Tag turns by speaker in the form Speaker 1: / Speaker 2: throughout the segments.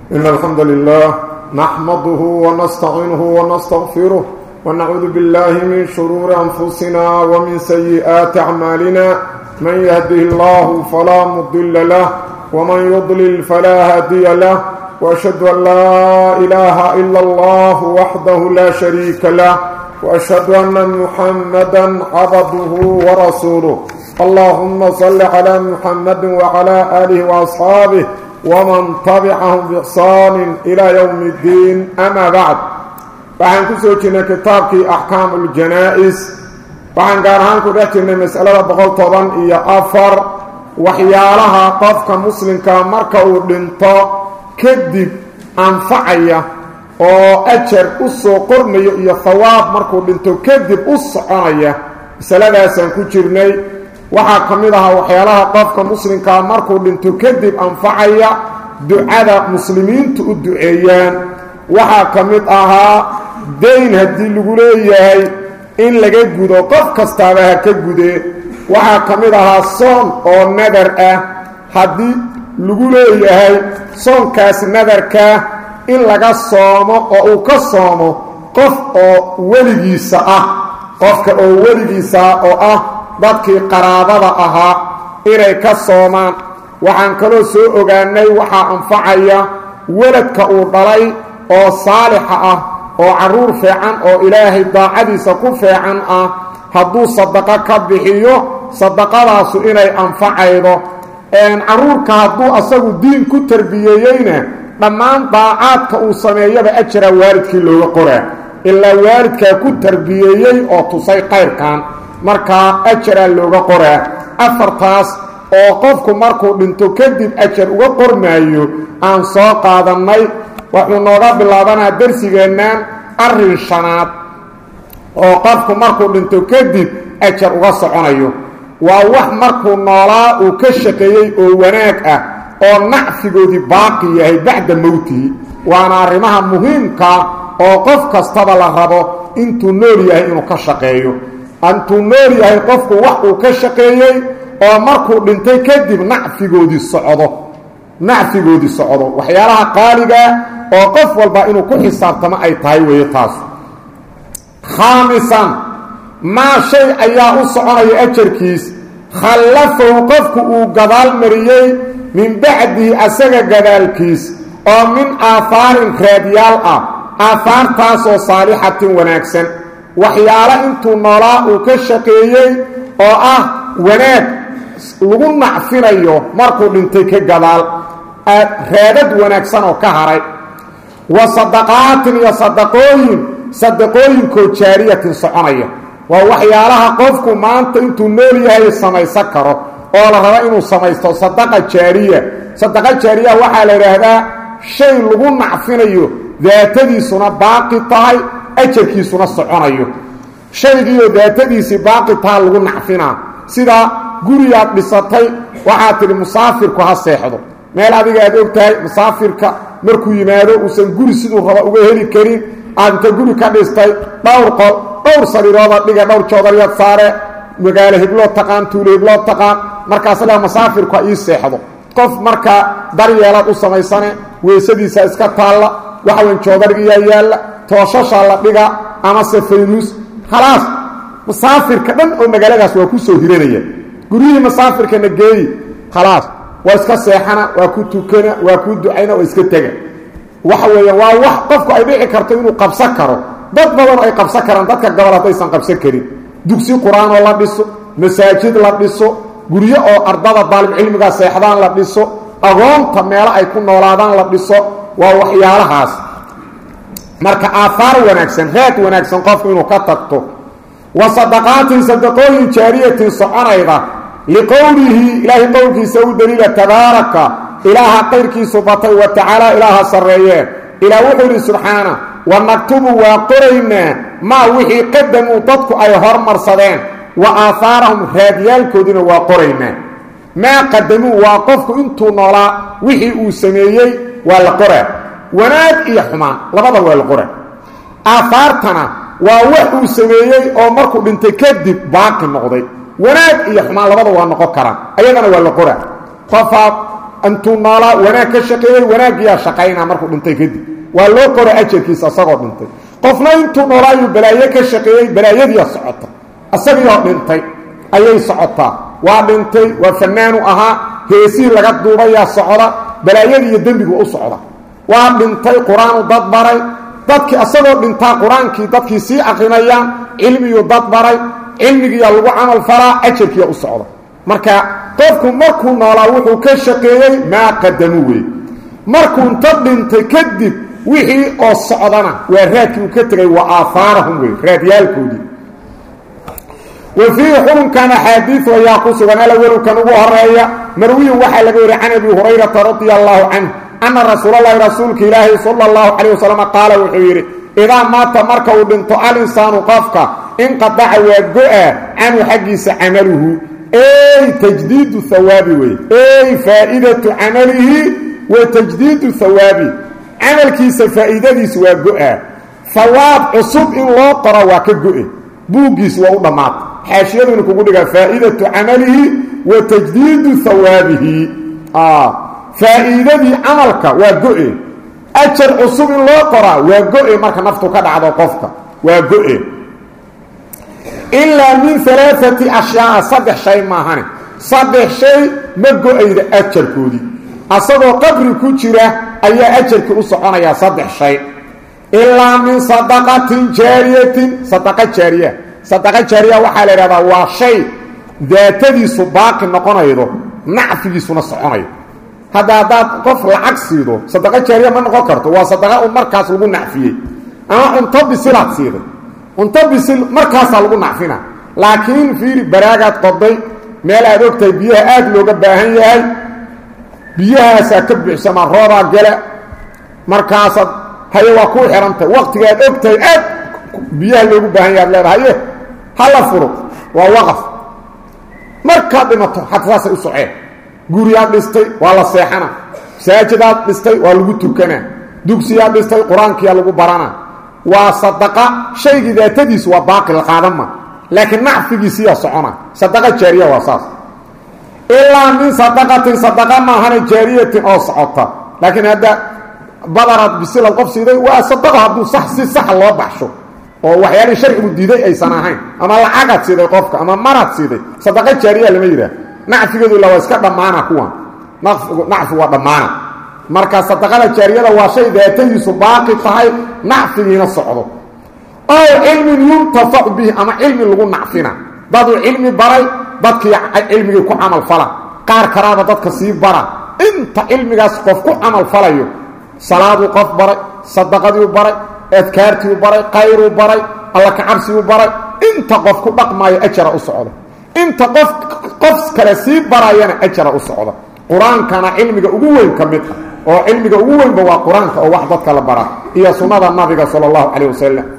Speaker 1: إن الحمد لله نحمده ونستعينه ونستغفره ونعوذ بالله من شرور أنفسنا ومن سيئات أعمالنا من يهده الله فلا مضل له ومن يضلل فلا هادي له وأشهد أن لا إله إلا الله وحده لا شريك له وأشهد أن محمدا عبده ورسوله اللهم صل على محمد وعلى آله وأصحابه ومن تبعهم بإحسان إلى يوم الدين أما بعد waxaan ku soo jirnay kitaabkii axkaamu uljanaa-is waxaan gaar ahaan ku dhex jirnay masalada boqol toban iyo afar waxyaalaha qofka muslimka marka uu dhinto kadib anfacaya oo ajar u soo qormayo iyo hawaab markuu dhinto kadib u soconaya masaladaasaan ku jirnay waxaa ka mid ahaa waxyaalaha qofka muslimkaa markuu dhinto kadib anfacaya ducada muslimiintu u duceeyaan waxaa ka mid ahaa dayn haddii lagu leeyahay in laga gudo qof kastaaba ha ka gudee waxaa ka mid ahaa soon oo nadar ah haddii lagu leeyahay soonkaas nadarkaa in laga soomo oo uu ka soomo qof oo weligiisa ah qofka oo weligiisa ah oo ah dadkii qaraabada ahaa inay ka soomaan waxaan kaloo soo ogaanay waxaa anfacaya weladka uu dhalay oo saalixa ah oo carruur fiican oo ilaahay daacadiisa ku fiican ah hadduu sadaqo ka bixiyo sadaqadaasu inay anfacaydo carruurka hadduu asagu diin ku tarbiyeeyeyna dhammaan daacaadka uu sameeyaba ajara waalidkii looga qoraa ilaa waalidkaa ku tarbiyeeyey oo tusay qayrkan markaa ajaraa looga qoraa afartaas oo qofku markuu dhinto kadib ajar uga qormaayo aan soo qaadannay wuxuu nooga bilaabanaa darsigeennan arrin shanaad oo qofku markuu dhinto kadib ajar uga soconayo waa wax markuu noolaa uu ka shaqeeyey oo wanaag ah oo nacfigoodii baaqi yahay bacda mowtihi waana arrimaha muhiimkaa oo qof kastaba la rabo intuu nool yahay inuu ka shaqeeyo intuu nool yahay qofku wax uu ka shaqeeyey oo markuu dhintay kadib nacfigoodii socdo nacfigoodii socdo waxyaalaha qaaligaa oo qof walba inuu ku xisaabtamo ay tahay weeye taas khaamisan maa shay ayaa u soconaya ajarkiis khallafahu qofku uu gadaal mariyey min bacdihi asaga gadaalkiis oo min aafaarin raadyaal ah aafaartaasoo saalixatin wanaagsan waxyaalo intuu noolaa uu ka shaqeeyey oo ah wanaag lagu nacfinayo markuu dhintay ka gadaal raadad wanaagsan oo ka haray wa sadaqaatin iyo sadaqooyin sadaqooyinkoo jaariyatin soconaya waa waxyaalaha qofku maanta intuu nool yahay samaysan karo oo la rabo inuu samaysto sadaqa jaariya sadaqa jaariya waxaa la idhaahdaa shay lagu nacfinayo daatadiisuna baaqi tahay ajarkiisuna soconayo shaygiioo daatadiisii baaqi taha lagu nacfinaa sida gurigaad dhisatay waxaad tidhi musaafirku ha seexdo meel adiga aad og tahay musaafirka markuu yimaado uusan guri siduu raba uga heli karin aad inta guri ka dhistay dhowr qol dhowr sariirooda dhiga dhowr joodaryaad saare magaalo hibloo taqaan tuulo hibloo taqaan markaas lea musaafirku ha ii seexdo qof markaa daryeelaad u samaysane weysadiisa iska taalla waxaweyn joodarigiyaa yaalla tooshashaa la dhiga amase faynuus khalaas musaafirka dhan oo magaaladaas waa ku soo hiranaya guryihii musaafirkana geeyi khalaas waa iska seexana waa ku tukana waa ku ducayna waa iska tega waxa weeya waa wax qofku ay dhici karto inuu qabsan karo dad badan ay qabsan karaan dadka gobol haddaysan qabsan karin dugsi qur-aanoo la dhiso masaajid la dhiso guryo oo ardada daalibcilmiga seexdaan la dhiso agoonta meelo ay ku noolaadaan la dhiso waa waxyaalahaas marka aafaar wanaagsan raad wanaagsan qofku inuu ka tagto wa sadaqaatin sadaqooyin jaariyatin soconayda liqowlihi ilaahay qowlkiisa u daliila tabaaraka ilaaha qayrkiisu batay wa tacaala ilaaha sarreeyee ilaa wuxuu yidhi subxaana wa naktubu waa qoraynaa maa wixii qadamuu dadku ay hormarsadeen wa aahaarahum raadyaalkoodiina waa qoraynaa maa qadamuu waa qofku intuu noolaa wixii uu sameeyey waa la qoraa wanaag iyo xumaan labada waa la qoraa aahaartana waa wax uu sameeyey oo markuu dhintay kadib baaqi noqday wanaag iyo xumaan labada waa noqon karaan ayadana waa la qoraa qofaad intuu noolaa wanaag ka shaqeeyey wanaaggiyaa shaqaynaa markuu dhintay kadib waa loo qora ajarkiisa isagoo dhintay qofna intuu noolaayuu balaayo ka shaqeeyey balaayadiia socota isagiioo dhintay ayay socotaa waa dhintay waa fanaanu ahaa heesihii laga duubayaa socda balaayadii iyo dembigu u socda waa dhintay qur-aanu dad baray dadkii isagoo dhintaa qur-aankii dadkii sii aqrinayaan cilmiguu dad baray cilmigiiya lagu camal falaa ajarkiiya u socda marka qofku markuu noolaa wuxuu ka shaqeeyey maa qadamu wey markuu inta dhintay kadib wixii oo socdana waa raadkii uu ka tegay wa aahaarahum wey raadyaalkoodii wa fiihi xukunkan axaadiiu ayaa ku sugan alawelkan ugu horeeya marwiyin waxaa laga wariy can abi hurayrata radia allaahu canhu anna rasuulalahi rasuulka ilaahi sala allahu calayh wasalam qaala wuxuu yidhi idaa maata marka uu dhinto alinsaanu qofka inqadaca waa go-a canhu xaggiisa camaluhu ey tajdiidu hawaabi wey ey faa'iidatu camalihi wa tajdiidu hawaabi camalkiisa faa'iidadiisu waa go-a hawaab cusub in loo qoro waa ka go-e buuggiis waa u dhammaata xaashiyaduna kugu dhigaa faa'iidatu camalihi wa tajdiidu hawaabihi faa'iidadii camalka waa go-e ajar cusub in loo qoraa waa go-e marka naftu ka dhacdo qofka waa go-e ilaa min alaaati ashyaaa saddex shay maahane saddex shay ma go-ayda ajarkoodii asagoo qabri ku jira ayaa ajarkii u soconayaa saddex shay ilaa min sadaqatin jaariyatin sadaqa jaariya sadaqa jaariya waxaa la idhahdaa waa shay daatadiisu baaqi noqonaydo nacfigiisuna soconayo hadda haddaad qof lacag siido sadaqa jaariya ma noqon karto waa sadaqa un markaas lagu nacfiyey ama cunto bisilaad siiday cunto bisil markaasaa lagu nacfina laakiin fiiri baraagaad qoday meel aad ogtahay biyaha aad looga baahan yahay biyahaasaa ka buuxsamaa roobaa gala markaasaad haye waa kuu xihantay waktigaad ogtahay aad biyaha loogu baahan yahay ad leedahay haye hala furo waa waqaf markaad dhimato xata saasay u soceen guriyaad dhistay waa la seexana masaajidaad dhistay waa lagu tukanaa dugsiyaad dhistay qur-aankiyaa lagu baranaa waa sadaqa shaygii daatadiisu waa baaqi la qaadan ma laakiin nacfigiisiyaa socona sadaqa jaariya waa saas ilaa min sadaqatin sadaqa maahana jaariyatin oo socota laakiin hadda badaraad bisilad qof siiday waa sadaqa hadduu sax si saxa loo baxsho oo waxyaalihii sharcigu diiday aysan ahayn ama lacagaad siiday qofka ama maraad siiday sadaqa jaariya lama yidhaah nacfigeedu ila waa iska dhammaana kuwan nacfi waa dhammaana marka sadaqada jaariyada waa shay daatadiisu baaqi tahay nacfigiina socdo ow cilmin yuntafacu bihi ama cilmi lagu nacfina daduu cilmi baray dadkii cilmigii ku camal fala qaar karaaba dadka sii bara inta cilmigaas qof ku camal falayo salaaduu qof baray sadaqadiiu baray adkaartiiu baray qayruu baray alla kacabsigu baray inta qof ku dhaqmaayo ajara u socda inta qof qof kale sii barayana ajara u socda qur-aankana cilmiga ugu weyn ka mid ah oo cilmiga ugu weynba waa qur-aanka oo wax dadka la bara iyo sunnada nabiga sala allahu calayh wasalam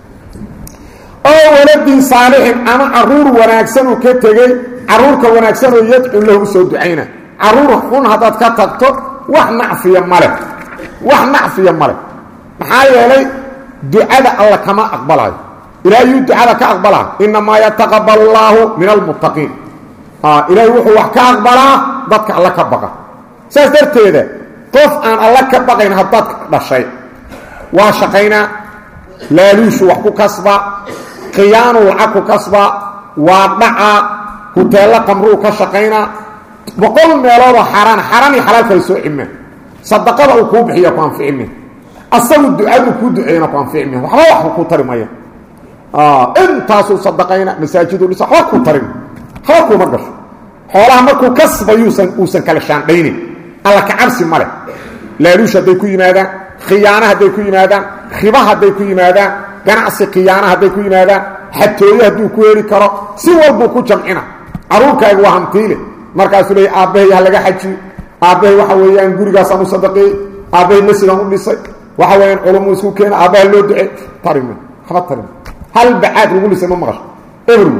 Speaker 1: oo waladin saalixin ama caruur wanaagsan uu ka tegey caruurka wanaagsan oo yadcu lahu usoo ducayna caruur xun haddaad ka tagto wax nacfiya male wax nacfiya male maxaa yeelay ducada alla kama aqbalayo ilaahiyuu ducada ka aqbalaa inamaa yataqabal allaahu min almuttaqiin ilaahay wuxuu wax ka aqbalaa dadka alla ka baqa saas darteeda qof aan alla ka baqayn haddaad dhashay waa shaqaynaa laaluushu wax ku kasbaa khiyaanu lacag ku kasbaa waa dhacaa huteello qamruu ka shaqaynaa boqol meeloodoo xaaraan xaaraan iyo xalaal kala soo cimeen sadaqada uu kuu bixiya ku anficime asagu ducaduu kuu duceeyana ku anficime waxba wax ku tari maya intaasuu sadaqayna masaajiduu dhisa waxba ku tarin waxba kuma gasho xoolaha markuu kasbayuusan uusan kala shaandhaynin alla ka cabsi ma leh laaluush hadday ku yimaadaan khiyaana hadday ku yimaadaan riba hadday ku yimaadaan ganacsi khiyaana hadday ku yimaadaan xatooye hadduu ku heli karo si walbuu ku jamcina caruurkaaga waa hantiile markaasuu leey aabbahay ha laga xajiyo aabbahay waxa weeyaan gurigaasaan u sadaqeeyey aabbahay masjidaan u dhisay waxa weeyaan culumu isku keena aabbaha loo ducey tarime waxba tarime hal bacaad lagu dhisay ma maqasho everwo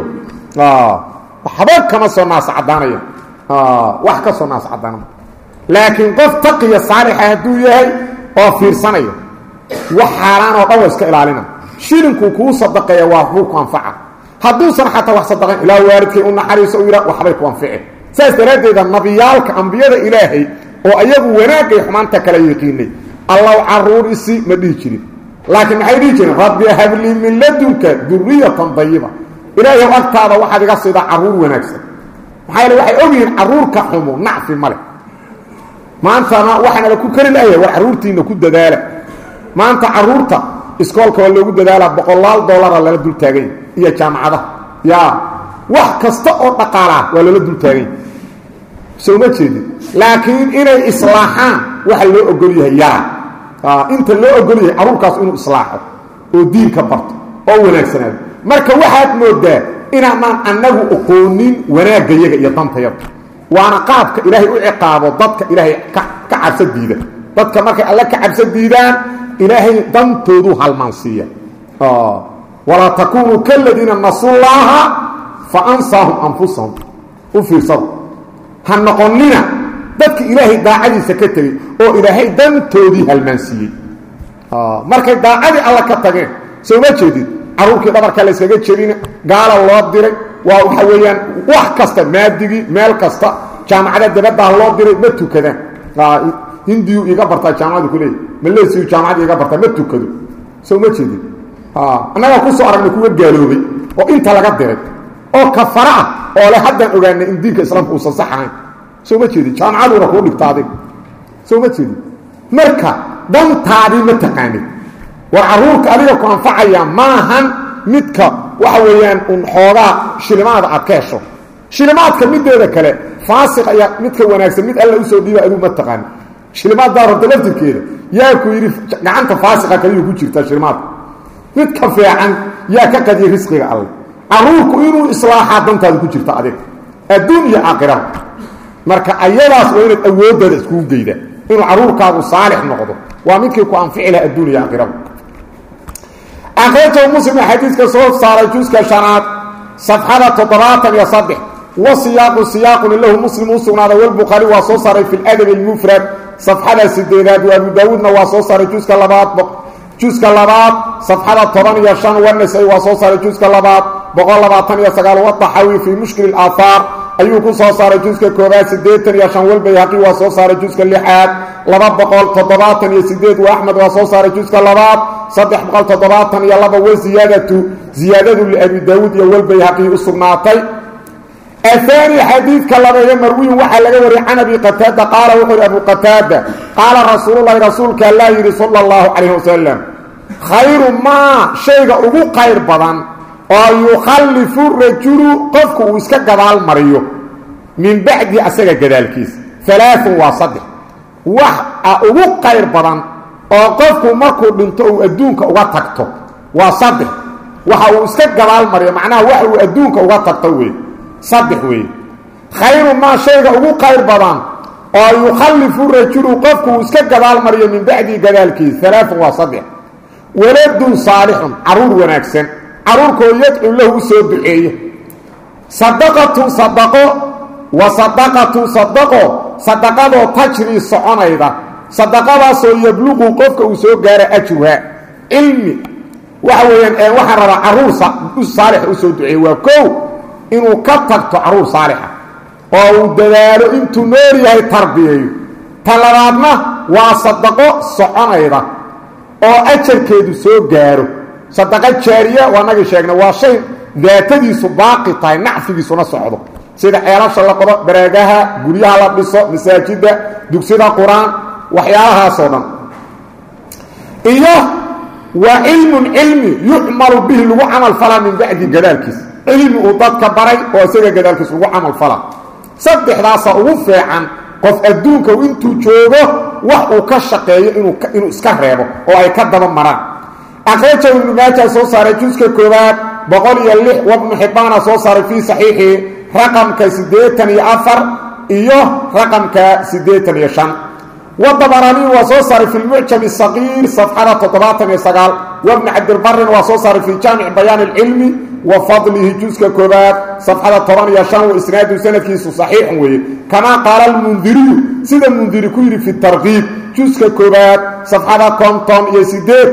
Speaker 1: waxba kama soo naas caddaanaya wax ka soo naas caddaanama laakiin qof taqiya saalixa hadduu yahay oo fiirsanaya wax xaaraan oo dhan wa iska ilaalina shilinkuu kuu sadaqeeya waa kuu ku anfaca hadduusan xataa wax sadaqayn ilaa waalidkay u naxariiso u yidha waxbay ku anfice saas daraaddeeda nabiyaalka ambiyada ilaahay oo iyagu wanaagay xumaanta kala yiqiinay allaw caruur isi ma dhihi jirin laakiin maxay dhihi jireen rabbi hablii min ladunka duriyatan dayiba ilaahay agtaada waxaad iga siidaa caruur wanaagsan maxaa yeele waxay ogyihiin caruurka xumo nacfi male maantana waxaana la ku kari lahayaa war caruurtiina ku dadaala maanta caruurta iskoolka waa loogu dadaalaa boqolaal dollara lala dul taaganya iyo jaamacadaha yaa wax kasta oo dhaqaalaa waa lala dul taaganya soo ma jeedin laakiin inay islaaxaan waxa loo ogol yahay yara inta loo ogol yahay caruurkaas inuu islaaxo oo diinka barto oo wanaagsanaado marka waxaad moodaa inaanaan annagu oqoonin wanaagayaga iyo dantayada waana qaabka ilaahay u ciqaabo dadka ilaahay ka cabsa diida dadka markay alle ka cabsa diidaan ilaahay dantoodu halmaansiiya walaa takunuu kaladiina nasullaaha fa ansaahum anfusahum u fiirsado ha noqonina dadka ilaahay daacadiisa ka tegey oo ilaahay dantoodii halmaansiiyey markay daacadii alla ka tageen soo ma jeedid caruurkii dhabarka la yskaga jebina gaala loo diray waa waxa weeyaan wax kasta maadigii meel kasta jaamacada dabaddaa loo diray ma tukadaan hindiyu iga bartaa jaamacadu ku leeyahy malesiyu jaamacad iga bartaa ma tukado soo ma jeedid annagaa kusoo aragnay kuwa gaaloobay oo inta laga diray oo kafara ah oo le haddaan ogaanay in diinka islaamka uusan sax ahayn soo ma jeedid jaamacaduuna kuu dhigta adig soo ma jeedid marka dantaadii ma taqaanid war caruurka adiga ku anfacaya maahan midka waxa weeyaan un xoogaa shilimaada aad ka hesho shilimaadka mideeda kale faasiq ayaa midka wanaagsan mid alla usoo dhiiba adigu ma taqaani shilimaaddaa rabta laftirkeeda yaa ku yidhi gacanta faasiqa kaliyuu ku jirtaa shilimaadka midka fiican yaa ka qadiya risqiga alle caruurku inuu islaaxaa dantaada ku jirta adiga adduun iyo aakhira marka ayadaas waa inaad awooddaada iskugu geydaa inuu caruurkaagu saalix noqdo waa midkii ku anfici laha adduun iyo aakhiraba akhrajahu muslim xadiiska soo saaray juska shanaad safxada toddobaatan iyo saddex wa siyaaqu siyaaqun lahu muslim u sugnaaday walbukhaari waa soo saaray fi ladab almufrad safxada sideedaad wa abu daawuudna waa soo saaray juska labaad juska labaad safxada toban iyo shan wanasay waa soo saaray juska labaad boqol labaatan iyo sagaal wadaxawi fii mushkil aahaar ayuu ku soo saaray juska koobaad siddeetan iyo shan walbayhaqi waa soo saaray juska lixaad laba boqol toddobaatan iyo sideed wa axmed waa soo saaray juska labaad saddex boqol toddobaatan iyo laba wa ziyaadatu ziyaadadu liabi daawuud iyo walbayhaqi u sugnaatay ahaani xadiidka labeeye marwiyin waxaa laga wariyay can abi qataada qaala wuxuu yidhi abu qataada qaala rasuululahi rasuulka allaa yidhi sala allahu calayh wasalam khayru maa shayga ugu qayr badan oo yukhallifu rajulu qofku uu iska gadaal mariyo min bacdi asaga gadaalkiisa alaaun waa saddex wax a ugu qayr badan oo qofku markuu dhinto uu adduunka uga tagto waa saddex waxa uu iska gadaal mariyo macnaha wax uu adduunka uga tagto wey saddex weeye khayru maa shayga ugu qayr badan oo yukhallifu rajulu qofku uu iska gadaal mariyo min bacdi gadaalkiisa alaaun waa saddex waladun saalixun caruur wanaagsan caruurkoo yadcu lahu u soo duceeya sadaqatun sadaqo wa sadaqatun sadaqo sadaqadoo tajrii soconayda sadaqadaasoo yabluqu qofka uu soo gaara ajruha cilmi waxa weeyaan waxaan rabaa caruur u saalixa u soo duceeya waa kow inuu ka tagto caruur saalixa oo uu dadaalo intuu nool yahay tarbiyeeyo ta labaadna waa sadaqo soconayda oo ajarkeedu soo gaaro sadaqo jaariya waa nagii sheegna waa shay daatadiisu baaqi tahay nacfigiisuna socdo sida ceelasha la qodo baraagaha guryaha la dhiso masaajidda dugsida qur-aan waxyaalahaasoo dhan iyo waa cilmun cilmi yucmalu bihi lagu camal falaa min bacdi gadaalkiis cilmi uu dadka baray oo isaga gadaalkiis lagu camal fala saddexdaasa ugu fiican qof adduunka intuu joogo wax uu ka shaqeeyo inuu iska reebo oo ay ka daba maraan akhrajahu ibnu maaja soo saaray juska koowaad boqol iyo lix wabnu xibbaana soo saaray fii saxiixi raqamka siddeetan iyo afar iyo raqamka siddeetan iyo shan wadabaraniin waa soo saaray fi lmucjam saqiir safxada toddobaatan iyo sagaal wabni cabdilbarin waa soo saaray fii jaamic bayaan ilcilmi wa fadlihi juska koobaad safxada toban iyo shan wa isnaadu sanadkiisu saxiixun weeye kamaa qaala almundiriyu sida mundiri ku yidhi fi tarkiib juska koobaad safxada konton iyo sideed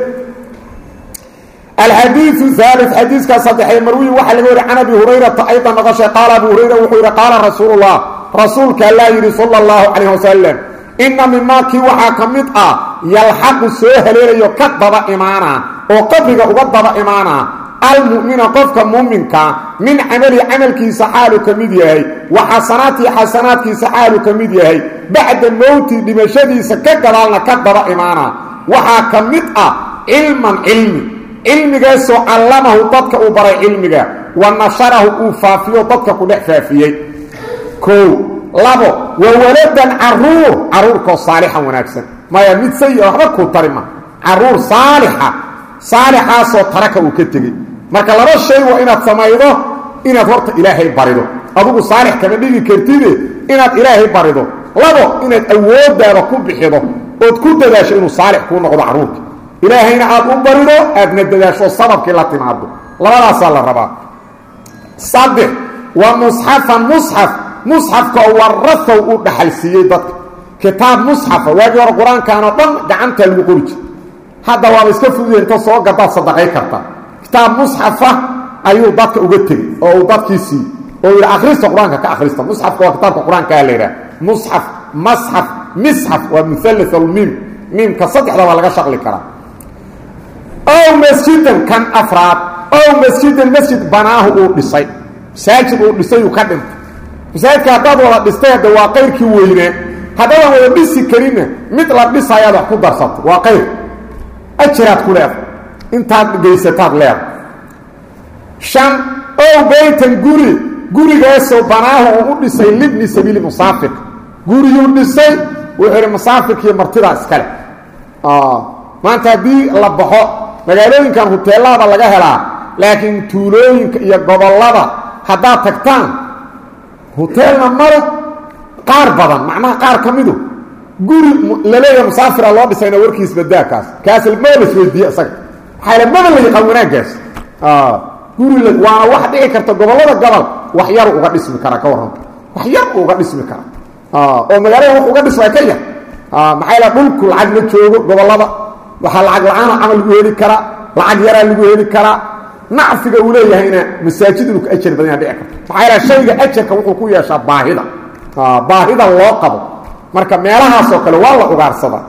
Speaker 1: alxadiiu haali xadiiska saddexee marwiyi waxaa laga wari can abi hurayrata aydan noqoshay qaala abu hurayra wuxuu yidhi qaala rasuulullah rasuulka allaa yidhi sala allahu calayh wasalam inna mimaakii waxaa ka mid ah yalxaqu soo haleelayo ka daba imaanaa oo qabriga uga daba imaanaa almu'mina qofka muuminkaa min camali camalkiisa xaalu ka mid yahay wa xasanaatii xasanaadkiisa xaalu ka mid yahay bacda mowti dhimashadiisa ka gadaalna ka daba imaanaa waxaa ka mid ah cilman cilmi cilmigaasoo callamahu dadka uu baray cilmiga wa nasharahu uu faafiyo dadka ku dhex faafiyey kow labo wa waladan caruur caruurkoo saalixan wanaagsan maya mid sayi-a waxba kuu tari ma caruur saalixa saalixaasoo taraka uu ka tegey marka laba shay waa inaad samaydo inaad horta ilaahay barido adugu saalix kama dhigi kartide inaad ilaahay barido labo inaad awooddaada ku bixido ood ku dadaasho inuu saalix kuu noqdo carruurka ilaahayna aad u barido aadna dadaasho sababkii la timaado labadaasaa la rabaa saddex waa musxafan musxaf musxafkao warahow u dhaxalsiiyey dadka kitaab musxafa waagii hore qur-aankan oo dhan gacantaa lagu qori jir hadda waaba iska fuduya inta soo gadaad sadaqay karta kitaab musxafa ayuu dadka uga tegey oo uu dadkii siiyey oo yidhi akhrista qur-aanka ka akhrista musxafka waa kitaabka qur-aankaa la yidhaha musxaf masxaf misxaf waa muhalla almiim miimka saddexda baa laga shaqli karaa ow masjidan kan afraad ow masjidan masjid banaahu uu dhisay masaajid uu dhisay uu ka dhintay masaajidka haddaad wada dhistay hadda waa qayrkii weynaa haddaadan wada dhisi karinna mid la dhisayaad wax ku darsato waa qayr ajiraad ku leedahay intaad geysataad leedahay shan ow baytan guri gurigaasoo banaahu uu u dhisay libni sabiili musaafirka guriyuu dhisay wuxuu idhi musaafirkiiyo martidaa iskale maanta haddii la baxo magaalooyinkan huteelada laga helaa laakiin tuulooyinka iyo gobollada haddaad tagtaan huteelna male qaar badan macnaha qaar ka midu guri laleeyaha musaafira loo dhisayna warkiis badaakaas kaas maba la isweydiiye isaga maxaa maba la yaqaan wanaaggaas guri waana wax dhici karta gobollada gobol wax yaru uga dhismi kara ka warranta wax yar uga dhismi kara oo magaalada wax uga dhismay ka yar maxaa la dhulku lacag ma joogo gobollada waxaa lacag la-aana camal lagu heli karaa lacag yaraa lagu heli karaa nacfiga uu leeyahayna masaajid inuu ka ajar badanya dhici karto maxaa yaha shayga ajarka wuxuu ku yeeshaa baahida baahida loo qabo marka meelahaasoo kale waa la ugaarsadaa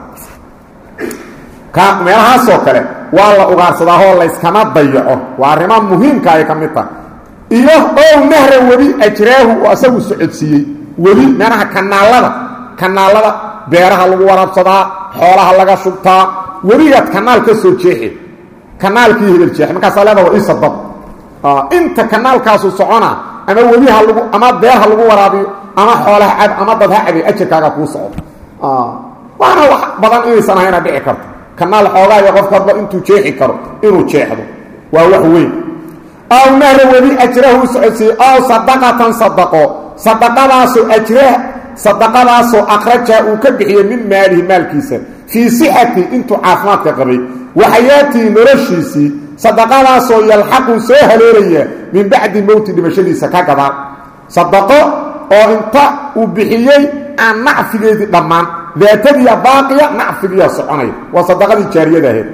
Speaker 1: ka meelahaasoo kale waa la ugaarsadaa oo layskama dayaco waa arrimaha muhiimka ay ka mid tahay iyo ow nahra webi ajraahu oo asagu socodsiiyey webi meelaha kanaalada kanaalada beeraha lagu waraabsadaa xoolaha laga shubtaa webigaad kanaal ka soo jeexi kanaalkii hebel jeex markaasaa leeda waa ii sabab inta kanaalkaasu socona ama webi ha lagu ama beer ha lagu waraabiyo ama xoolaha cab ama dad ha cabi ajarkaaga kuu socdo waana wax badan inaysan ahayna dhici karto kanaal xoogaa iyo qofka hadba intuu jeexi karo inuu jeexdo waa wax weyn aw nahra webi ajrahu u socodsiiyey aw sadaqatan sadaqo sadaqadaasoo ajrah sadaqadaasoo akhraja uu ka bixiyey min maalihi maalkiisa fii sixati intuu caafimaadka qabay wa xayaatii noloshiisii sadaqadaasoo yalxaqu soo haleelaya min bacdi mowti dhimashadiisa ka gadaal sadaqo oo inta uu bixiyey aan nacfigeedii dhammaan daatadiiya baaqiya nacfigiiya soconaya waa sadaqadii jaariyada ahayd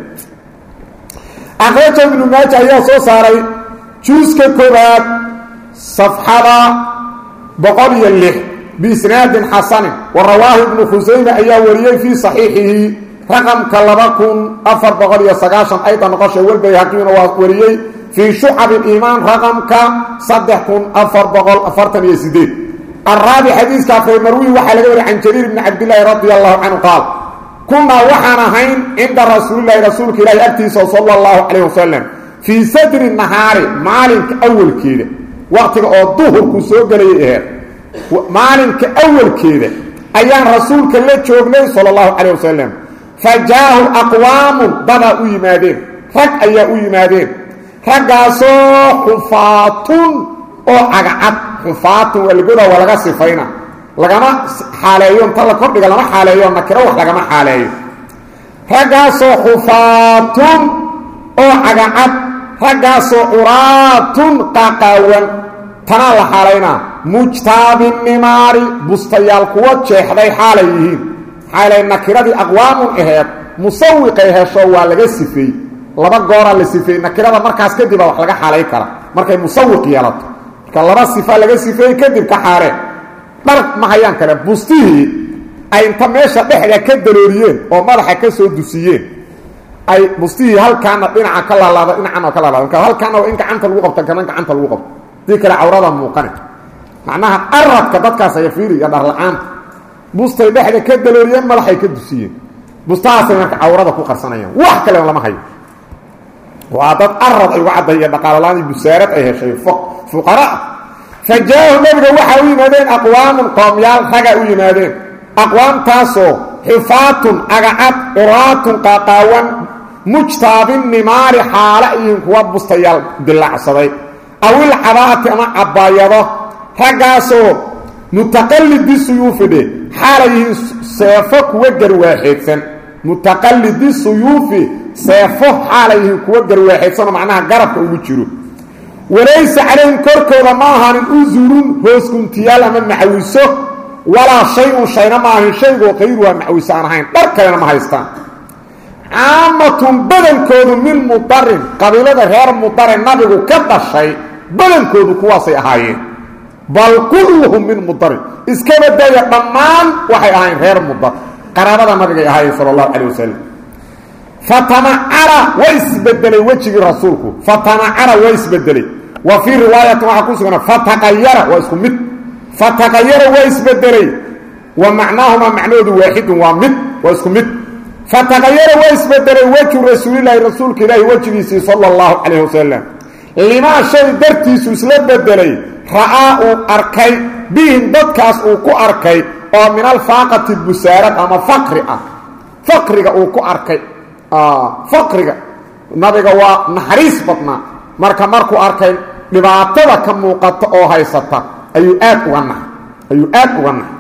Speaker 1: akhraja ibnu maaja ayaa soo saaray juuska koobaad safxada boqol iyo lix biisnaadin xasanin wa rawaahu ibnu khusayme ayaa wariyey fii saxiixihi raqamka laba kun afar boqol iyo sagaashan ayda noqosha walbayhaqiina waa wariyey fii shucab iimaan raqamka saddex kun afar boqol afartan iyo sideed araabic xadiiska afray marwi waxaa laga wariy can jariir bni cabdillaahi radia allahu canhu qaal kunaa waxaan ahayn cinda rasuulilahi rasuulka ilaahi agtiisa sala allahu calayh wasalam fii sadri nahaari maalinka awalkeeda waqtiga oo duhurku soo gelayay aheed maalinka awalkeeda ayaan rasuulka la joognay sala allahu calayh wasalam fa jaahu aqwaamun dadaa u yimaadeen rag ayaa u yimaadeen raggaasoo xufaatun oo cagacad xufaatun waa lagodaa waa laga sifayna lagama xaaleeyo inta la kordhiga lama xaaleeyo nakiro wax lagama xaaleeyo raggaasoo xufaatun oo cagacad raggaasoo curaatun qaqaawan tanaa la xaalaynaa mujtaabinimaari bustayaal kuwa jeexday xaalay yihiin xaalay nakiradii aqwaamun aheed musawiqay hesho waa laga sifeey laba gooraa la sifeeyey nakirada markaas kadib a wax laga xaalay kara markay musawiq yeelato marka laba sifa laga sifeeyey kadib ka xaalee dhar ma hayaan kale bustihii ay inta meesha dhexda ka dalooriyeen oo madaxa ka soo dusiyeen ay bustihii halkaana dhinaca ka laalaada dhinacan oo ka laalaada marka halkaana waa in gacanta lagu qabto kana gacanta lagu qabto dii kale cawrada muuqane macnaha aradka dadkaas aya fiiri iyo dharla-aanta bustay dhexda ka dalooriyeen madaxay ka dusiyeen bustahaasay marka cawrada ku qarsanayaan wax kale lama hayo waa dad arad ay uga cadday iyo dhaqaalalaani busaarad ay heshay fuqara fa jaa-ahu nabiga waxaa u yimaadeen aqwaamun qoomyaal raga u yimaadeen aqwaamtaasoo xifaatun agacad curaatun qaaqaawan mujtaabin nimaari xaala iyihin kuwa bustayaal dilaacsaday awil cabaati ama cabaayado raggaasoo mutaqallidi suyuufidhe xaalay yihiin seefo kuwa garwaaxeedsan mutaqallidi suyuufi seefo xaalay yihiin kuwa garwaaxeedsanoo macnaha garabka ugu jiro walaysa calayhim korkooda ma ahaanin usurun hoosguntiyaal ama macawiso walaa shay-un shayna ma ahayn shaygoo qayruha macawiso aan ahayn dhar kalena ma haystaan caamatun badankoodu min mudarin qabiilada reer mudare nabigu ka dhashay badankoodu kuwaasay ahaayeen bal kulluhum min mudarin iska badaya dhammaan waxay ahayn reer mudar qaraabada nabigay ahaayeen sala allahu calay wasalam fatamacara waa isbedelay wejigii rasuulku fatamacara waa isbedelay wa fii riwaayatin waxaa ku sugana fataqayara waa isku mid fataqayara waa isbedelay wa macnaahuma macnahoodu waaxidun waa mid waa isku mid fataqayara waa isbedelay wejhu rasuulilaahi rasuulka ilaahi wejigiisii sala allahu calayh wasalam limaa shay dartiisu isla bedelay ra'aa uu arkay bihim dadkaas uu ku arkay oo min alfaaqati busaarad ama faqri ah faqriga uu ku arkay faqriga nabiga waa naxariis badnaa marka markuu arkay dhibaatada ka muuqata oo haysata ayuu aad uga naxay ayuu aad uga naxay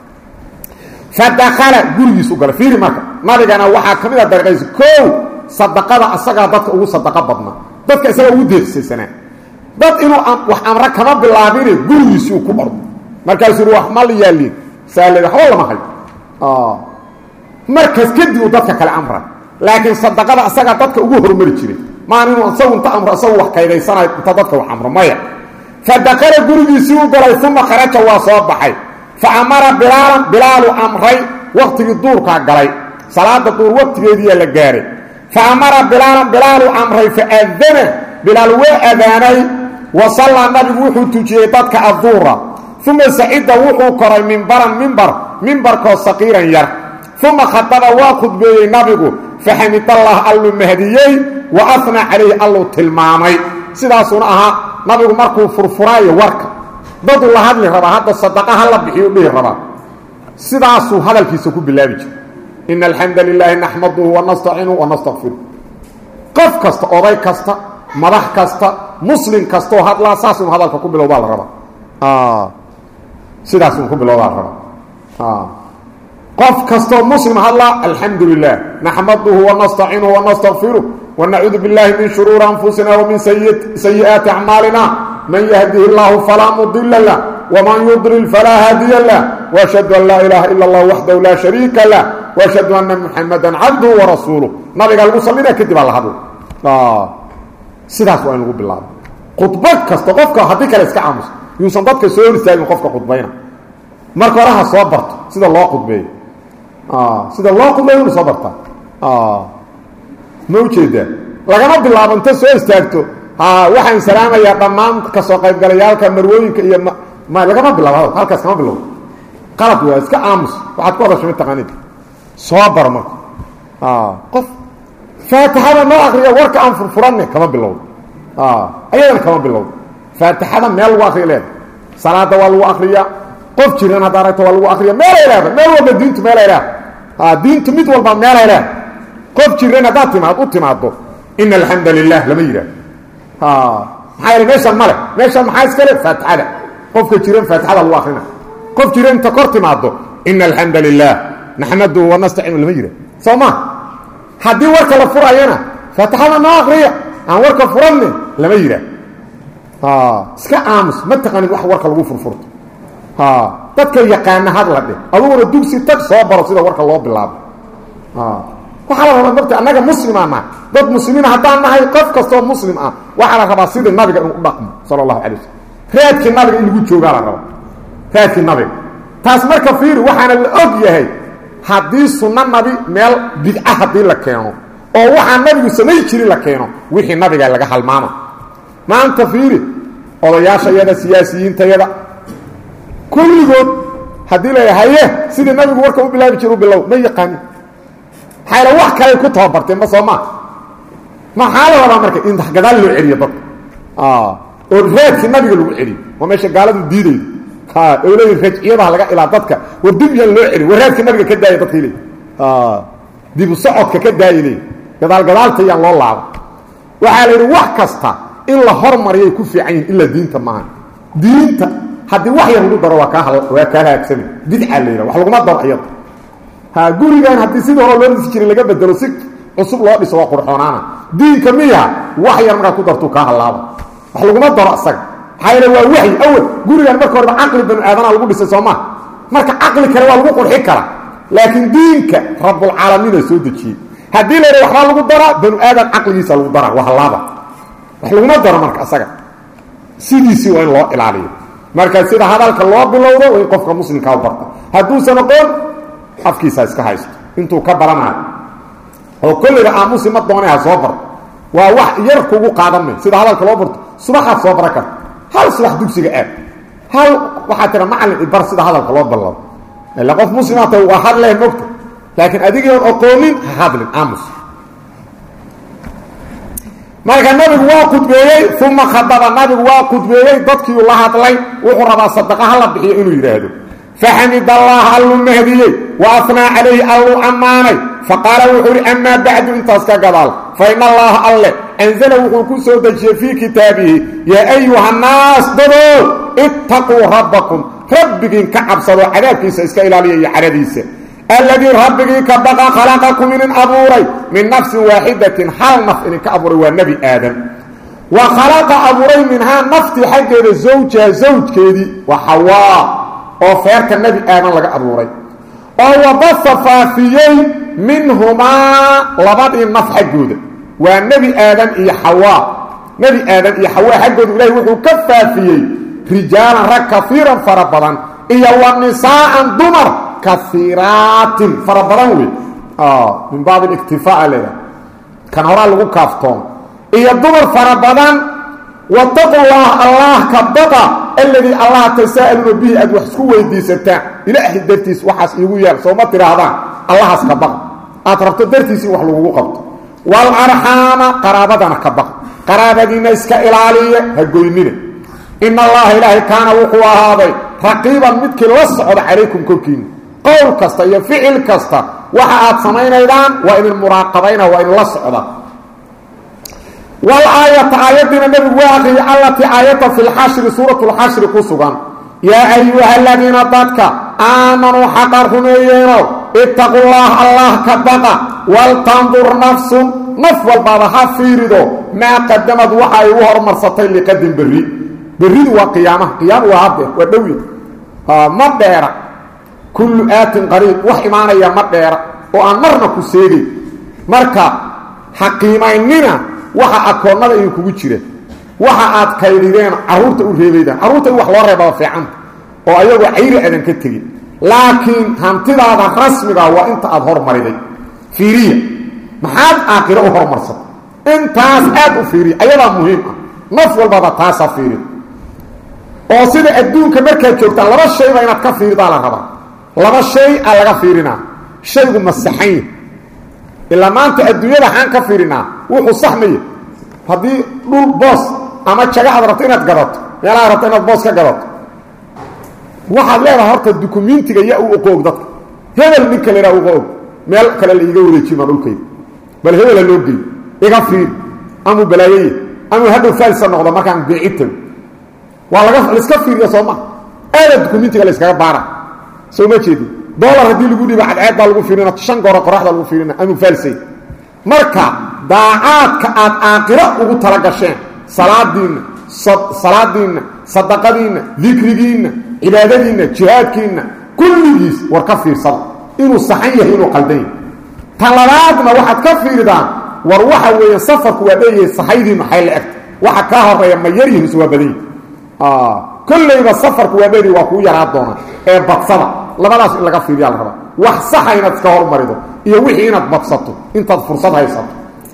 Speaker 1: fadakala gurigiisu galay fiiri marka nabigana waxaa ka mid a dariiqaysa kow sadaqada asagaa dadka ugu sadaqa badnaa dadka isagaa ugu deeqsaysanaa dad inuu wax amre kama bilaabine gurigiisii uu ku ordo markaasuu yidhi wax ma la yaaliin saale waxba lama hayo markaas kadib uu dadka kale amra laakiin sadaqada asagaa dadka ugu hormari jiray maan inuu isagu inta amro isagu wax kaydaysanayo inta dadka wax amro maya fadakala gurigiisii u galay uma kharaja waa soo baxay fa amara bilaalan bilaalu amray waktigii duurkaa galay salaada duur waktigeediiyaa la gaaray fa amara bilaalan bilaalu amray faadana bilaal waa adaanay wa sallaa nabigu wuxuu tujiyey dadka adduura uma sacida wuxuu koray mimbaran mimbar mimbarkoo saqiiran yar uma khataba waa khudbeeyey nabigu faxamidallah alluu mahdiyey wa afnaa calayhi alluu tilmaamay sidaasuuna ahaa nabigu markuu furfuraayo warka daduu la hadli rabaa hadda sadaqa ha la bixiyu dhihi rabaa sidaasuu hadalkiisa ku bilaabi jiray ina alxamda lilaahi naxmaduhu wanastaciinuhu wanastaqfiru qof kasta oday kasta madax kasta muslim kastaoo hadlaa saasunu hadalka ku bilowbaa la rabaa sidaasunu ku bilowbaa la rabaa qof kastoo muslim hadlaa alxamdu lilah naxmaduhu wanastaciinuhu wanastaqfiruh wanacuudu biاllahi min shuruuri anfusina wamin sayi'aati acmaalina man yahdihi اllahu falaa mudila lah wman yudlil falaa haadiya lah washhadu an laa ilaaha ila اllah waxdahu laa shariika lah washhadu ana muxamada cabduhu warasuuluh nabiga lagu sallina kadib aa la hadla sidaas waa in lagu bilaabo khudba kasta qofka haddii kale iska aamuso yuusan dadka soo hor istaagin qofka khudbayna marka hore ha soo barto sida loo khudbeeyo sida loo khudbeeyo inu soo bartaa ma ujeedaa lagama bilaabo inta soo istaagto waxaan salaamayaa dhammaan kasoo qaybgalayaalka marwooyinka iyo m lagama bilaabo hadal halkaas kama bilowdo qalad waa iska aamus waxaad ku hadasha mataqaanid soo bar marka qof faatixada noo akriya warka aan furfuranne kama bilowdo ayadana kama bilowdo faatixada meel lagu akriya leeda salaada waa lagu akriyaa qof jiran haddaa aragto waa lagu akriya meelay leeda meel walba diintu meelay leeda diintu mid walba meelay leeda qof jiran haddaad timaad u timaado ina alxamda lilah lama yidhaah maxaa yeele meeshaan male meeshaan maxaa iska le faatixada qofka jiran faatixada lagu akrina qof jiran inta kor timaado ina alxamda lilah naxmaduhu wanastaciinu lama yidhah soo ma haddii warka la furayana faatixada noo akriya aan warka furanne lama yidhaah iska aamus ma taqaanid wax warka lagu furfurto dadka yaqaana hadla dheh aduguna dugsi tag soo baro sida warka loo bilaabo waxaa la rabaa marta annaga muslimaa nahay dad muslimiin haddaan nahay qof kastoo muslim ah waxaa la rabaa sidii nabiga inuu u dhaqmo sala allahu calay waslm raadkii nabiga in lagu joogaa la rabaa raadkii nabiga taas marka fiiri waxaana la og yahay haddii sunno nabi meel bidca haddii la keeno oo waxaa nabigu samay jirin la keeno wixii nabiga laga halmaama maanta fiiri odayaashayada siyaasiyiintayada kulligood haddii la haye sidii nabigu warka u bilaabi jira u bilow ma yaqaanin maxayla wax kaley ku tababarteen ma soo maa maxaa la rabaa marka in gadaal loo celiyo dadka oo raadkii nabiga lagu celiyo waa meesha gaaladu diidaydo o leeyi rajciyadaha laga ilaa dadka war dib yaan loo celiy war raadkii nabiga ka daaya dadka le dibu socodka ka daaya le gadaal gadaalta yaan loo laabo waxaa la yidhi wax kasta in la hormariyay ku fiican yihin ilaa diinta maaha diinta haddii wax yar lagu daro waa kaa waa kaa haagsana bidca la yidhaha wax laguma daro iyada ha gurigan haddii sidii hore loo dhisi jiray laga bedelo si cusub loo dhiso waa qurxoonaana diinka miya wax yar markaa ku dartuu kaa hallaaba wax laguma daro asaga maxaa yeele waa waxyi awal gurigan marka horeba caqli banu aadana lagu dhisay soo maa marka caqli kale waa lagu qurxi kara laakiin diinka rabulcaalamiina soo dejiyey haddii la yidha waxbaa lagu daraa banu aadan caqligiisa lagu daraa waa hallaaba wax laguma daro marka asaga sidiisii waa in loo ilaaliyo marka sida hadalka loo bilowdo waa in qofka muslimkaa u barta hadduusan aqoon afkiisa iska haysto intuu ka baranayo oo kollayba aamusi ma doonay ha soo barto waa wax yar kugu qaadan may sida hadalka loo barto subaxaad soo baran karta hal subax dugsiga aad hal waxaa tira macallin ibar sida hadalka loo ballado ila qof muslimaata waa hadleh mogta laakiin adigoon aqoonin ha hadlin aamus marka nabigu waa khudbeeyey uma khadaba nabigu waa khudbeeyey dadkiiu la hadlay wuxuu rabaa sadaqa hala bixiyo inuu yidhaahdo faxamid allah alluu mahdiyey wa afnaa calayhi alluu ammaanay faqaala wuxuu uhi amaa bacdu intaas ka gadaal fa in allaha alle anzala wuxuu ku soo dejiyey fii kitaabihi yaa ayuha nnaas dadow ittaquu rabbakum rabbigiin ka cabsado cadaabkiisa iska ilaaliya iyo cadhadiisa alladii rabbigii ka baqa khalaqakum inin abuuray min nafsin waaxidatin hal naf idinka abuuray waa nebi aadam wa khalaqa abuuray minhaa naftii xaggeeda zawjaha zawjkeedii waa xawaa oo feerka nebi aadan laga abuuray oo wabasa faafiyey minhumaa labadii naf xaggooda waa nebi aadan iyo xawaa nebi aadan iyo xawaa xaggooda ilahi wuxuu ka faafiyey rijaalan rag kaiiran fara badan iyo wa nisaa'an dumar kaiiraatin fara badan wey min baabi iktifaa leeda kan horaa lagu kaaftoon iyo dumar fara badan wataqu llah allah ka baqa alladii allah tasaa'aluuna bihi aad wax isku weydiisataan ilaahay dartiis waxaas iigu yaal sooma tidhaahdaan allahaas ka baqa aad rabto dartiis in wax lagugu qabto walarxaama qaraabadana ka baqa qaraabadiinna iska ilaaliya ha goynina in allaha ilaahay kaana wuxuu ahaaday raqiiban midkii la socda calaykum korkiina qowl kasta iyo ficil kasta waxa aad samaynaydaan waa idin muraaqabayna waa idinla socda walaayata aayadiina nabigu waa aqriyay allatii aayata fi lxashri suurat lxashri ku sugan yaa ayuha aladiina dadka aamanuu xaqa rumeeyeeno ittaqu llah allah ka baqa waltandur nafsun naf walbaaba ha fiirido maa qadamad waxa ay u hormarsatay liqadin berri berridu waa qiyaamaha qiyaama waa haddeer waa dhowya ma dheera kullu aatin qariib wax imaanaya ma dheera oo aan marna ku seegay marka ha qiimaynina waxa akoonnada idin kugu jira waxa aad kaydideen carruurta u reebaydaan carruurta in wax loo reebaba fiicanta oo ayagoo cayri aadan ka tegin laakiin hantidaada rasmiga waa inta aad hormariday fiiriya maxaad aakhiro u hormarsata intaas aad u fiiriya ayadaa muhiim ah naf walbaba taasa fiiri oo sida adduunka markaad joogtaan laba shayba inaad ka fiiridaa la rabaa laba shay aa laga fiirinaa shaygu masaxanya ilaa maanta adduunyada xaan ka fiirinaa wuxuu saxmaya haddii dhul boos ama jaga aad rabto inaad gadato meelaad rabto inaad boos ka gadato waxaad leedahay horta dukumentiga yaa u oqoog dadka hebel ninka la idhaha uga og meel kale la iiga wareejiy maa dhulkayda bal hebela loo gey iga fiir amuu balaayaya amuu hadhow faalisa noqdo markaan beeci tago waa laga laiska fiiriya soo maa aada dukumentiga la yskaga baara soo ma jeedin dolar haddii lagu dhiibo cadceed baa lagu fiirina shan gooro qoraxda lagu fiirina amuu faalsay marka daacaadka aad aaqiro ugu tala gasheen salaadiinna salaadiinna sadaqadiinna dikrigiinna cibaadadiinna jihaadkiinna kulligiis war ka fiirsada inuu saxan yahay inuu qaldan yahay talabaadna waxaad ka fiiridaan war waxa weeye safarku waa dheeyahay sahaydii maxay la egta waxa kaa horeeya ma yaryihiis waa badan yahi kollayba safarku waa dheeday waa kuu yaraa doonaa ee badsada labadaas in laga fiiriyaa la rabaa wax saxa inaad iska hormarido iyo wixii inaad badsato intaad fursad haysato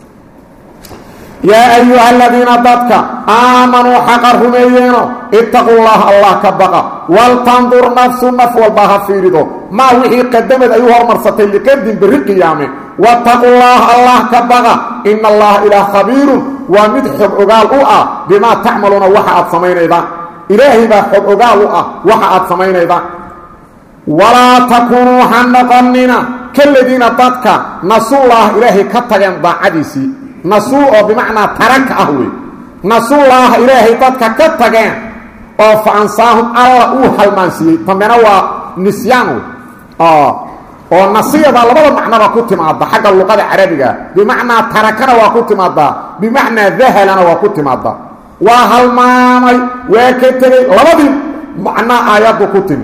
Speaker 1: yaa ayuha aladiina dadka aamanuu xaqa rumeeyeeno ittaqu llaha allah ka baqa waltandur nafsu naf walba ha fiirido maa wixii qadamad ay u hormarsatay liqadin berri qiyaame wattaqu llaha allah ka baqa ina allaha ilaah khabiirun waa mid xog ogaal u ah bimaa tacmaluuna waxa aad samaynaydaan ilaahay baa xog ogaal u ah waxa aad samaynaydaan walaa takuunuu ha noqonina kaladiina dadka nasuullaah ilaahay ka tageen daacadiisii nasuu oo bimacnaa taraka ah wey nasuullaaha ilaahay dadka ka tageen oo fa ansaahum alla uu halmaansiiyey dambena waa nisyaan wey oo nasiyada labada macnoba ku timaada xagga luqada carabiga bimacnaa tarakana waa ku timaadaa bimacnaa dahalana waa ku timaadaa waa halmaamay waa ka tegey labadii macnaa aayaddu ku timi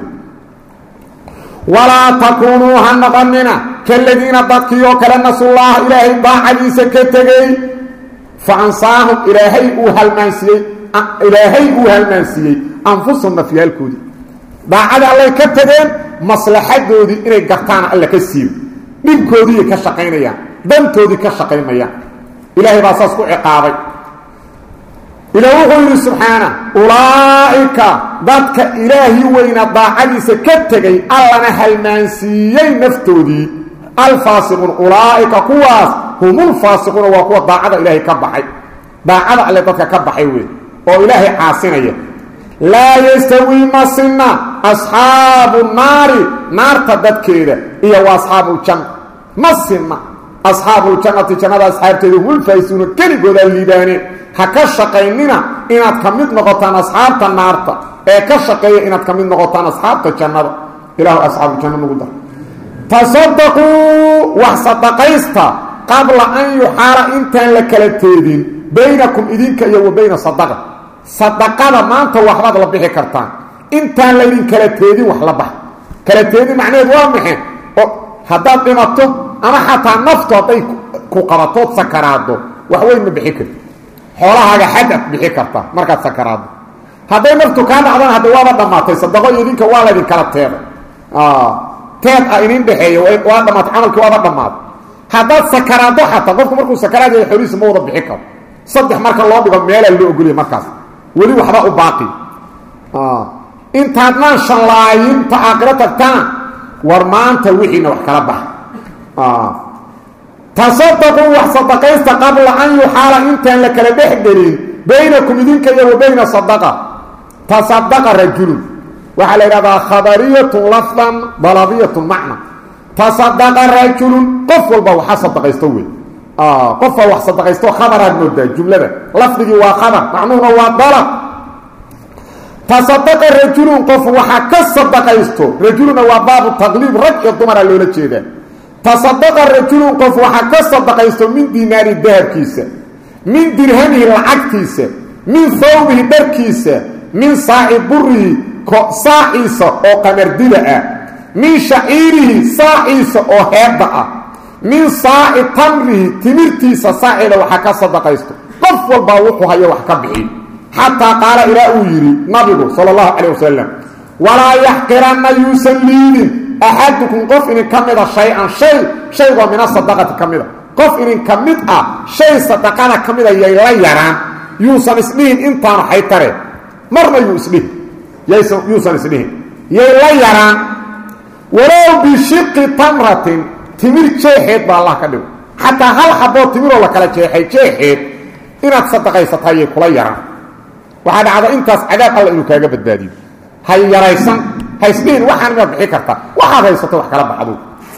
Speaker 1: walaa takuunuu ha noqonina kaladiina dadkii oo kale nasullaaha ilaahay daacadiisa ka tegey fa ansaahum ilaahay uu halmaansiiyey ilaahay uu halmaansiiyey anfusahum nafyaalkoodii daacada allay ka tegeen maslaxadoodii inay gartaana alla ka siiyo dhibkoodiiay ka shaqaynayaan dantoodii ka shaqaymayaan ilaahay baa saas ku ciqaabay ila wuxuu yidhi subxaana ulaa'ika dadka ilaahi weyna daacadiisa ka tegay allana halmaansiiyey naftoodii alfaasiquun ulaa'ika kuwaas humulfaasiquuna waa kuwa daacada ilaahay ka baxay daacada alle dadka ka baxay wey oo ilaahay caasinaya laa yastawii ma sinna asxaabu naari naarta dadkeeda iyo wa asxaabuuljanna ma sinna asxaabuuljannati jannada asxaabteeda humulfaa'isuuna keligoodaa liibaaneen ha ka shaqaynina inaad ka mid noqotaan asxaabta naarta ee ka shaqeeya inaad ka mid noqotaan asxaabta jannada ilahu asxaabujanna nagu dar tasadaquu wax sadaqaysta qabla an yuxaala intaan la kala teedin baynakum idinka iyo wa bayna sadaqa sadaqada maanta waxbaad la bixi kartaan intaan laydin kala teedin wax la bax kala teedin macnaheed waa maxe oo haddaad dhimato ama xataa naftu hadday ku qabatood sakaraado wax weyn ma bixi karti xoolahaaga xadad bixi karta markaad sakaraado hadday naftu kaa dhacdana hadda waaba dhammaatay sadaqo iyo idinka waa laydin kala teeday teed ah inin dhexeeya waa dhamaatay camalkii waaba dhammaaday haddaad sakaraado xataa qofku markuu sakaraad yahay xoolihiisa ma wada bixi karo saddex marka loo dhigo meelaa loo ogolya markaas weli waxba u baaqi intaadnaan shanlaayinta aakhiro tagtaan war maanta wixiina wax kala baxa tasadaquu wax sadaqaysta qabla an yuxaala intaan la kala dhex gelin baynakum idinka iyo wa bayna sadaqa tasadaqa rajulun waxaa la yidhahdaa khabariyatun lafdan dalabiyatun macna tasadaqa rajulun qof walba waxa sadaqaysto wey qofaa wax sadaqaysto khabaraad moodaa jumlada lafdigii waa khabar macnuhuna waa dalab tasadaqa rajulun qof waxa ka sadaqaysto rajuluna waa baabu taqliib rag iyo dumara loola jeedaa tasadaqa rajulun qof waxa ka sadaqaysto min dinaari dahabkiisa min dirhamihi lacagtiisa min hawbihi dharkiisa min saaci burihi saaciisa oo qamardida ah min shaciirihi saaciisa oo heedda ah min saaci tamrihi timirtiisa saaceeda waxa ka sadaqaysto qof walbaa wuxuu hayo wax ka bixi xataa qaala ilaa uu yidhi nabigu sala allahu calayh wasalam walaa yaxqiranna yuusan liidin axadukum qof inin ka mida shay-an shay shaygoo mina sadaqati ka mida qof inin ka mid ah shay sadaqada ka mida yay la yaraan yuusan isdhihin intaanu xaytare marna yuu isdhihin yuusan isdhihin yay la yaraan walow bishiqi tamratin timir jeexeed baa allah ka dhigo xataa hal xaboo timiroo la kala jeexay jeexeed inaad sadaqaysataa yay kula yaraan waxaa dhacda intaas cadaab alla inuu kaaga badbaadiyo hay yaraysan haysdhihin waxaan inaad bixi kartaa waxaad haysato wax kala baxdo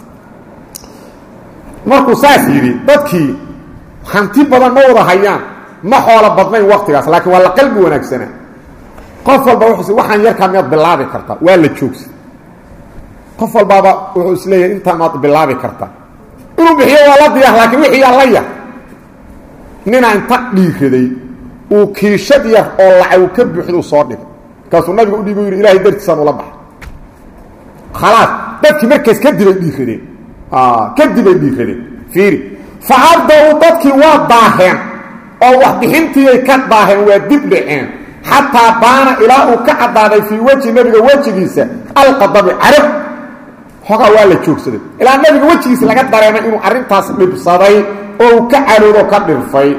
Speaker 1: markuu saas yidhi dadkii hanti badan ma wada hayaan ma xoolo badnayn waktigaas laakiin waa la qalbi wanaagsanaa qof walba wuxuu waxaan yarkaa miyaad bilaabi kartaa waa la joogsa qof walbaaba wuxuu isleeyahay intaa maad bilaabi kartaa inuu bixiyo waa la diyaar laakiin wixii yaa la yar ninaa inta dhiiraday uu kiishad yar oo lacaw ka buuxduu soo dhigay markaasuu nabiga u dhiibu yidhi ilahay dartiisaan ula baxay khalaas dadkii markaas kadibay dhiiradeen kadibay dhiiradeen fiiri fa abda-u dadkii waa daaheen oo waxbixintiiyay ka daaheen waa dib dhaceen xataa baana ilaa uu ka caddaaday fii weji nebiga wejigiisa alqadabi carab xoogaa waa la joogsaday ilaa nabiga wejigiisa laga dareemay inuu arrintaas dhibsaday oo uu ka cadhoodo ka dhirfay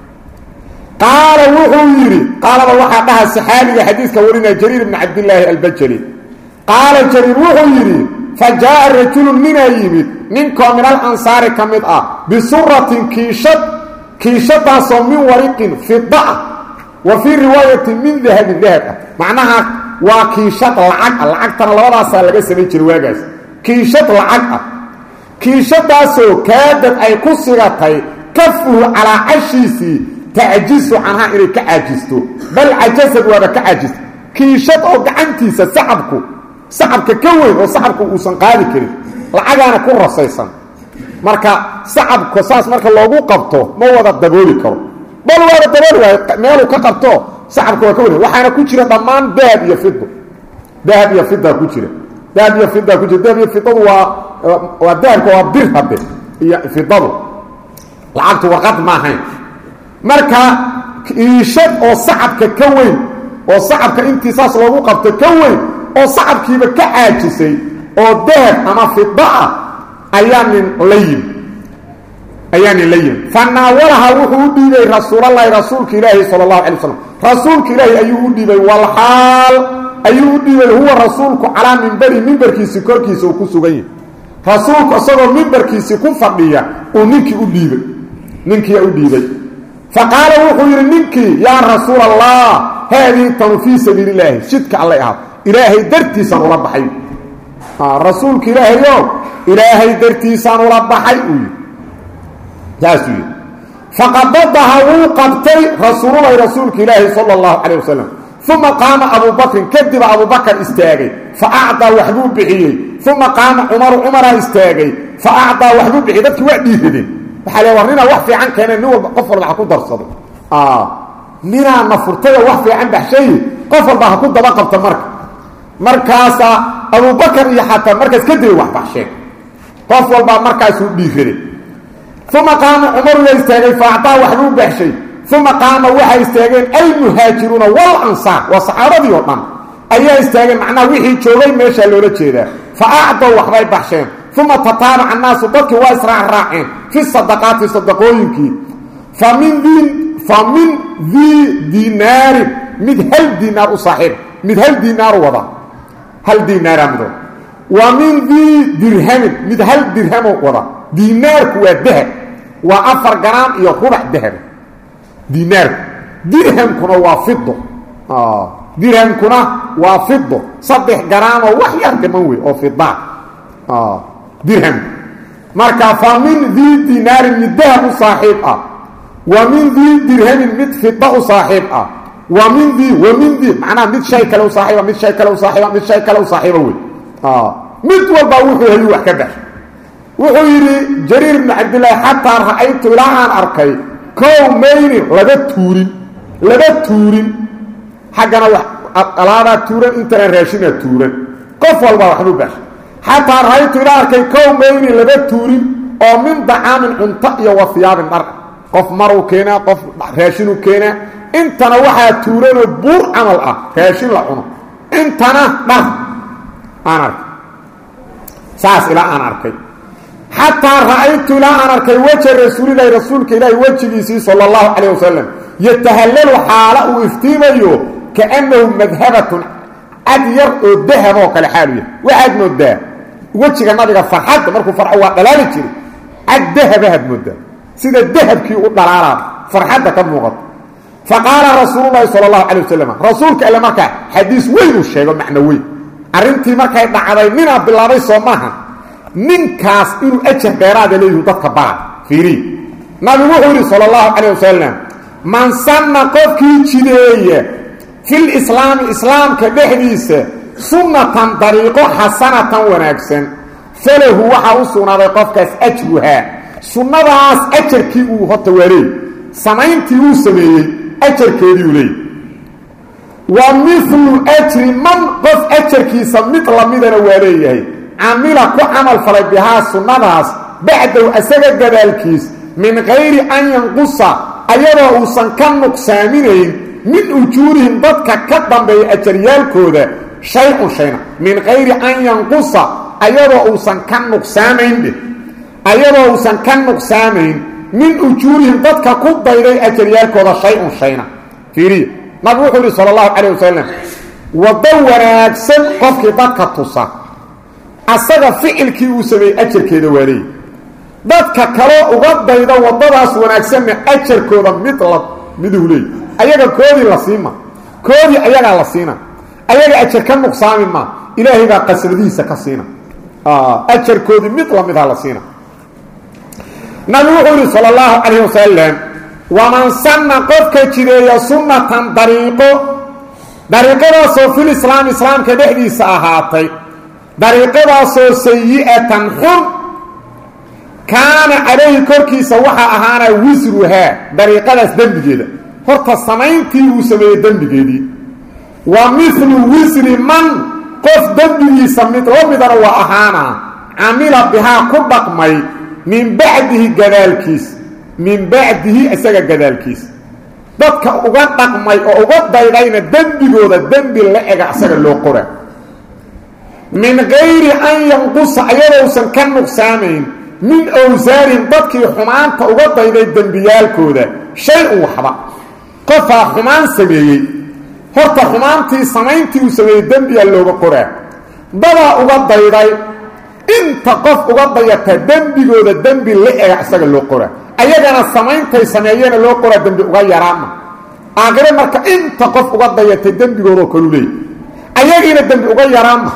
Speaker 1: qaala wuxuu yidhi qaalada waxaa dhaha saxaabiga xadiiska warinaya jariir bni cabdillaahi albajali qaala jariir wuxuu yidhi fa jaaa rajulun ninaa yimid ninkoo min al ansaari ka mid ah bisuratin kiishad kiishadaasoo min wariqin fida ah wa fii riwaayatin min dahabin dahab ah macnaha waa kiishad lacag ah lacagtana labadaasaa laga samayn jiray waagaas kiishad lacag ah kiishadaasoo kaadad ay ku sigatay kafuhu calaa cashiisii tacjisu canhaa inay ka caajisto bal cajasad waaba ka caajista kiishad oo gacantiisa sacabku sacabka ka weyn oo sacabku uusan qaadi karin lacagaana ku rasaysan marka sacabka saas marka loogu qabto ma wada dabooli karo bal waaba dabooli waayo meeluu ka qabto sacabka waa ka weyn waxaana ku jira dhammaan dahab iyo fido dahab iyo fida ku jira dahab iyo fida ku jira dahab iyo fidadu waa waa dahabka waa bir hadde iyo fidadu lacagtu warqad ma ahayn marka iishad oo sacabka ka weyn oo sacabka intii saas loogu qabto ka weyn oo sacabkiiba ka caajisay oo dahab ama fida ah ayaa nin la yimi ayaa nin la yimi fanaawalaha wuxuu u dhiibay rasuulalahi rasuulka ilaahi sala allahu alay waslam rasuulka ilaahi ayuu u dhiibay walxaal ayuu u dhiibay huwa rasuulku calaa mimberi mimbarkiisi korkiisa uu ku sugan yahay rasuulku isagoo mimbarkiisii ku fadhiya uu ninkii u dhiibay ninkiiyaa u dhiibay faqaala wuxuu yidhi ninkii yaa rasuul allah haadii tanu fii sabiili illaahi jidka allay ahaa ilaahay dartiisaan ula baxay rasuulka ilaahayo ilaahay dartiisaan ula baxay uu yidhi saasuu yidhi faqabadaha wuu qabtay rasuululahi rasuulka ilaahi sala allahu calayh wasalam uma qaama abuu bakrin kadiba abubakar istaagay fa acdaa waxbuu bixiyey uma qaama cumaru cumaraa istaagay fa acdaa waxbuu bixiyey dadkii waa dhiiradeen waxaa le war ninaa wax fiican keeneen nin walba qof walba ha ku darsaday ninaa na furtayoo wax fiican baxshaye qof walba ha ku daba qabta marka markaasaa abubakar iyo xataa markaas kadibay wax baxsheen qof walbaa markaasuu dhiiraday uma qaama cumaru yaa istaagay fa acdaa waxbuu baxshay uma qaama waxay istaageen almuhaajiruuna wal ansaar waa saxaabadii oo dhan ayaa istaageen macnaha wixii joogay meeshaa loola jeedaa fa acdow waxbay baxsheen uma tataabaca annaasu dadkii waa israacraaceen fi sadaqaati sadaqooyinkii famin dii fa min dii dinaarin mid hal diinaar u saaxiib mid hal diinaaru wada hal diinaara mido wa min dii dirhamin mid hal dirhamo wada diinaarku waa dahab waa afar garaam iyo rubac dahaba diinaarku dirhamkuna waa fido dirhamkuna waa fido saddex garaamoo wax yar dhiman wey oo fidaa dirham marka fa min dii dinaarin mid dahab u saaxiib ah wa min dii dirhamin mid fida u saaxiib ah wa min dii wa min dii macnaha mid shay kale u saaiiba mid shay kale u saaiiba mid shay kale u saaxiiba wey mid walba wuxuu hayuu wax ka bax wuxuu yidhi jariir bnu cabdillaahi xataa ra'aytu ilaa aan arkay kow maynin laba tuurin laba tuurin xaggana wax alaabaa tuuran intana raashinaa tuuran qof walbaa waxbuu bax xataa ra'aytu ilaa arkay kow maynin laba tuurin oo min dacaamin cunto iyo wafiyaabin dhar qof maruu keenaa qof raashinuu keenaa intana waxaa tuuranoo buur camal ah raashin la cuno intana dhar aan arkay saas ilaa aan arkay xataa ra'aytu ilaa aan arkay weja rasuulilahi rasuulka ilaahi wejigiisii sala allahu calayh wasalam yatahallalu xaala uu iftiimayo kaannahu madhabatun cad yar oo dahab oo kale xaalu yahay waxaad moodaa wejiga nabiga farxadda markuu farxo waa dhalaali jiray cad dahabahaad moodaa sida dahabkii u dhalaalaa farxadda ka muuqato fa qaala rasuululahi sala allahu calay wasalam rasuulka alle markaa xadiis weyn uu sheego macno weyn arrintii markay dhacday ninaa bilaabay soo maaha ninkaas inuu ajar dheeraada leeyihu dadka bara fiiriy nabigu wuxuu yidhi sala allahu calayh wasalam man sanna qofkii jideeya fil islaami islaamka dhexdiisa sunnatan dariiqo xasanatan wanaagsan falahu waxaa u sugnaaday qofkaas ajruhaa sunnadaas ajarkii uu horta waa leey samayntii uu sameeyey ajarkeediiu leey wa milu ajri man qof ajarkiisa mid lamidana waa leeyahay camila ku camal falay bihaa sunnadaas bacdow asaga gadaalkiis min kayri an yanqusa ayadoo uusan ka nuqsaaminayn min ujuurihim dadka ka dambeeya ajaryaalkooda shay-un shayna min kayri an yanqusa ayadoo uusan ka nuqsaamayn dheh ayadoo uusan ka nuqsaamayn min ujuurihim dadka ku dayday ajaryaalkooda shay-un shayna fiiriya nabigu wuxuu yihi sala allahu calayh wasalam waddo wanaagsan qofkii dadka tusa asaga ficilkii uu sameeyey ajarkeeda waa leeyi dadka kaloo uga dayda waddadaas wanaagsanna ajarkooda mid la miduu leey ayaga koodii la siima koodii ayagaa la siina ayaga ajar ka nuqsaami maa ilaahay baa qasnadihiisa ka siina ajarkoodii mid lamidha la siina nabigu wuxuu yihi sala allahu calayh wasalam waman sanna qofka jideeya sunnatan dariiqo dariiqadaasoo fil islaam islaamka dhexdiisa ahaatay dariiqadaasoo sayi-atan xun kaana calayhi korkiisa waxaa ahaana wisruhaa dariiqadaas dembigeeda horta samayntii uu sameeyey dembigeedii wa milu wisri man qof dembigiisa mid la midana waa ahaana camila bihaa ku dhaqmay min bacdihi gadaalkiis min bacdihi isaga gadaalkiis dadka uga dhaqmay oo uga daydayna dembigooda dembi la ega isaga loo qora min gayri an yanqusa ayadousan ka nuqsaamayn min awsaarihim dadkii xumaanta uga dayday dembiyaalkooda shay-un waxba qofaa xumaan sameeyey horta xumaantii samayntii uu sameeyey dembiyaa looga qoraa dadaa uga dayday inta qof uga dayata dembigooda dembi la ega isaga loo qoraa ayagana samayntaay sameeyeena loo qoraa dembi uga yaraama aakhire marka inta qof uga dayatay dembigoodao kalu leey ayagiina dembi uga yaraama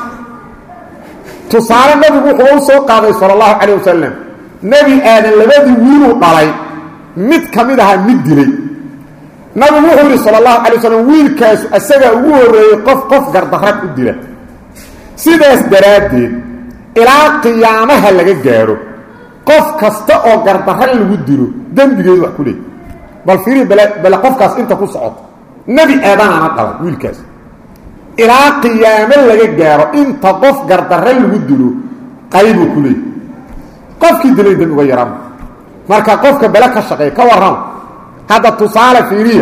Speaker 1: tusaale nabigu wuxuu u soo qaaday sala allahu calayh wasalam nebi aadan labadii wiiluu dhalay mid ka mid ahaa mid dilay nabigu wuxuu yidhi sala allahu calay wasalam wiilkaasu isagaa ugu horreeyey qof qof gardarrag u dila sidaas daraaddeed ilaa qiyaamaha laga gaadho qof kasta oo gardarrag lagu dilo dembigeedu wax ku leey bal fiiri bale bale qofkaas inta ku socoto nebi aadanaana dhalay wiilkaas ilaa qiyaamo laga gaaro inta qof gardarre lagu dilo qaybuu ku leeyay qofkii dilay dembi uga yaraan marka qofka bele ka shaqeeya ka warrama hadda tusaale fiiriya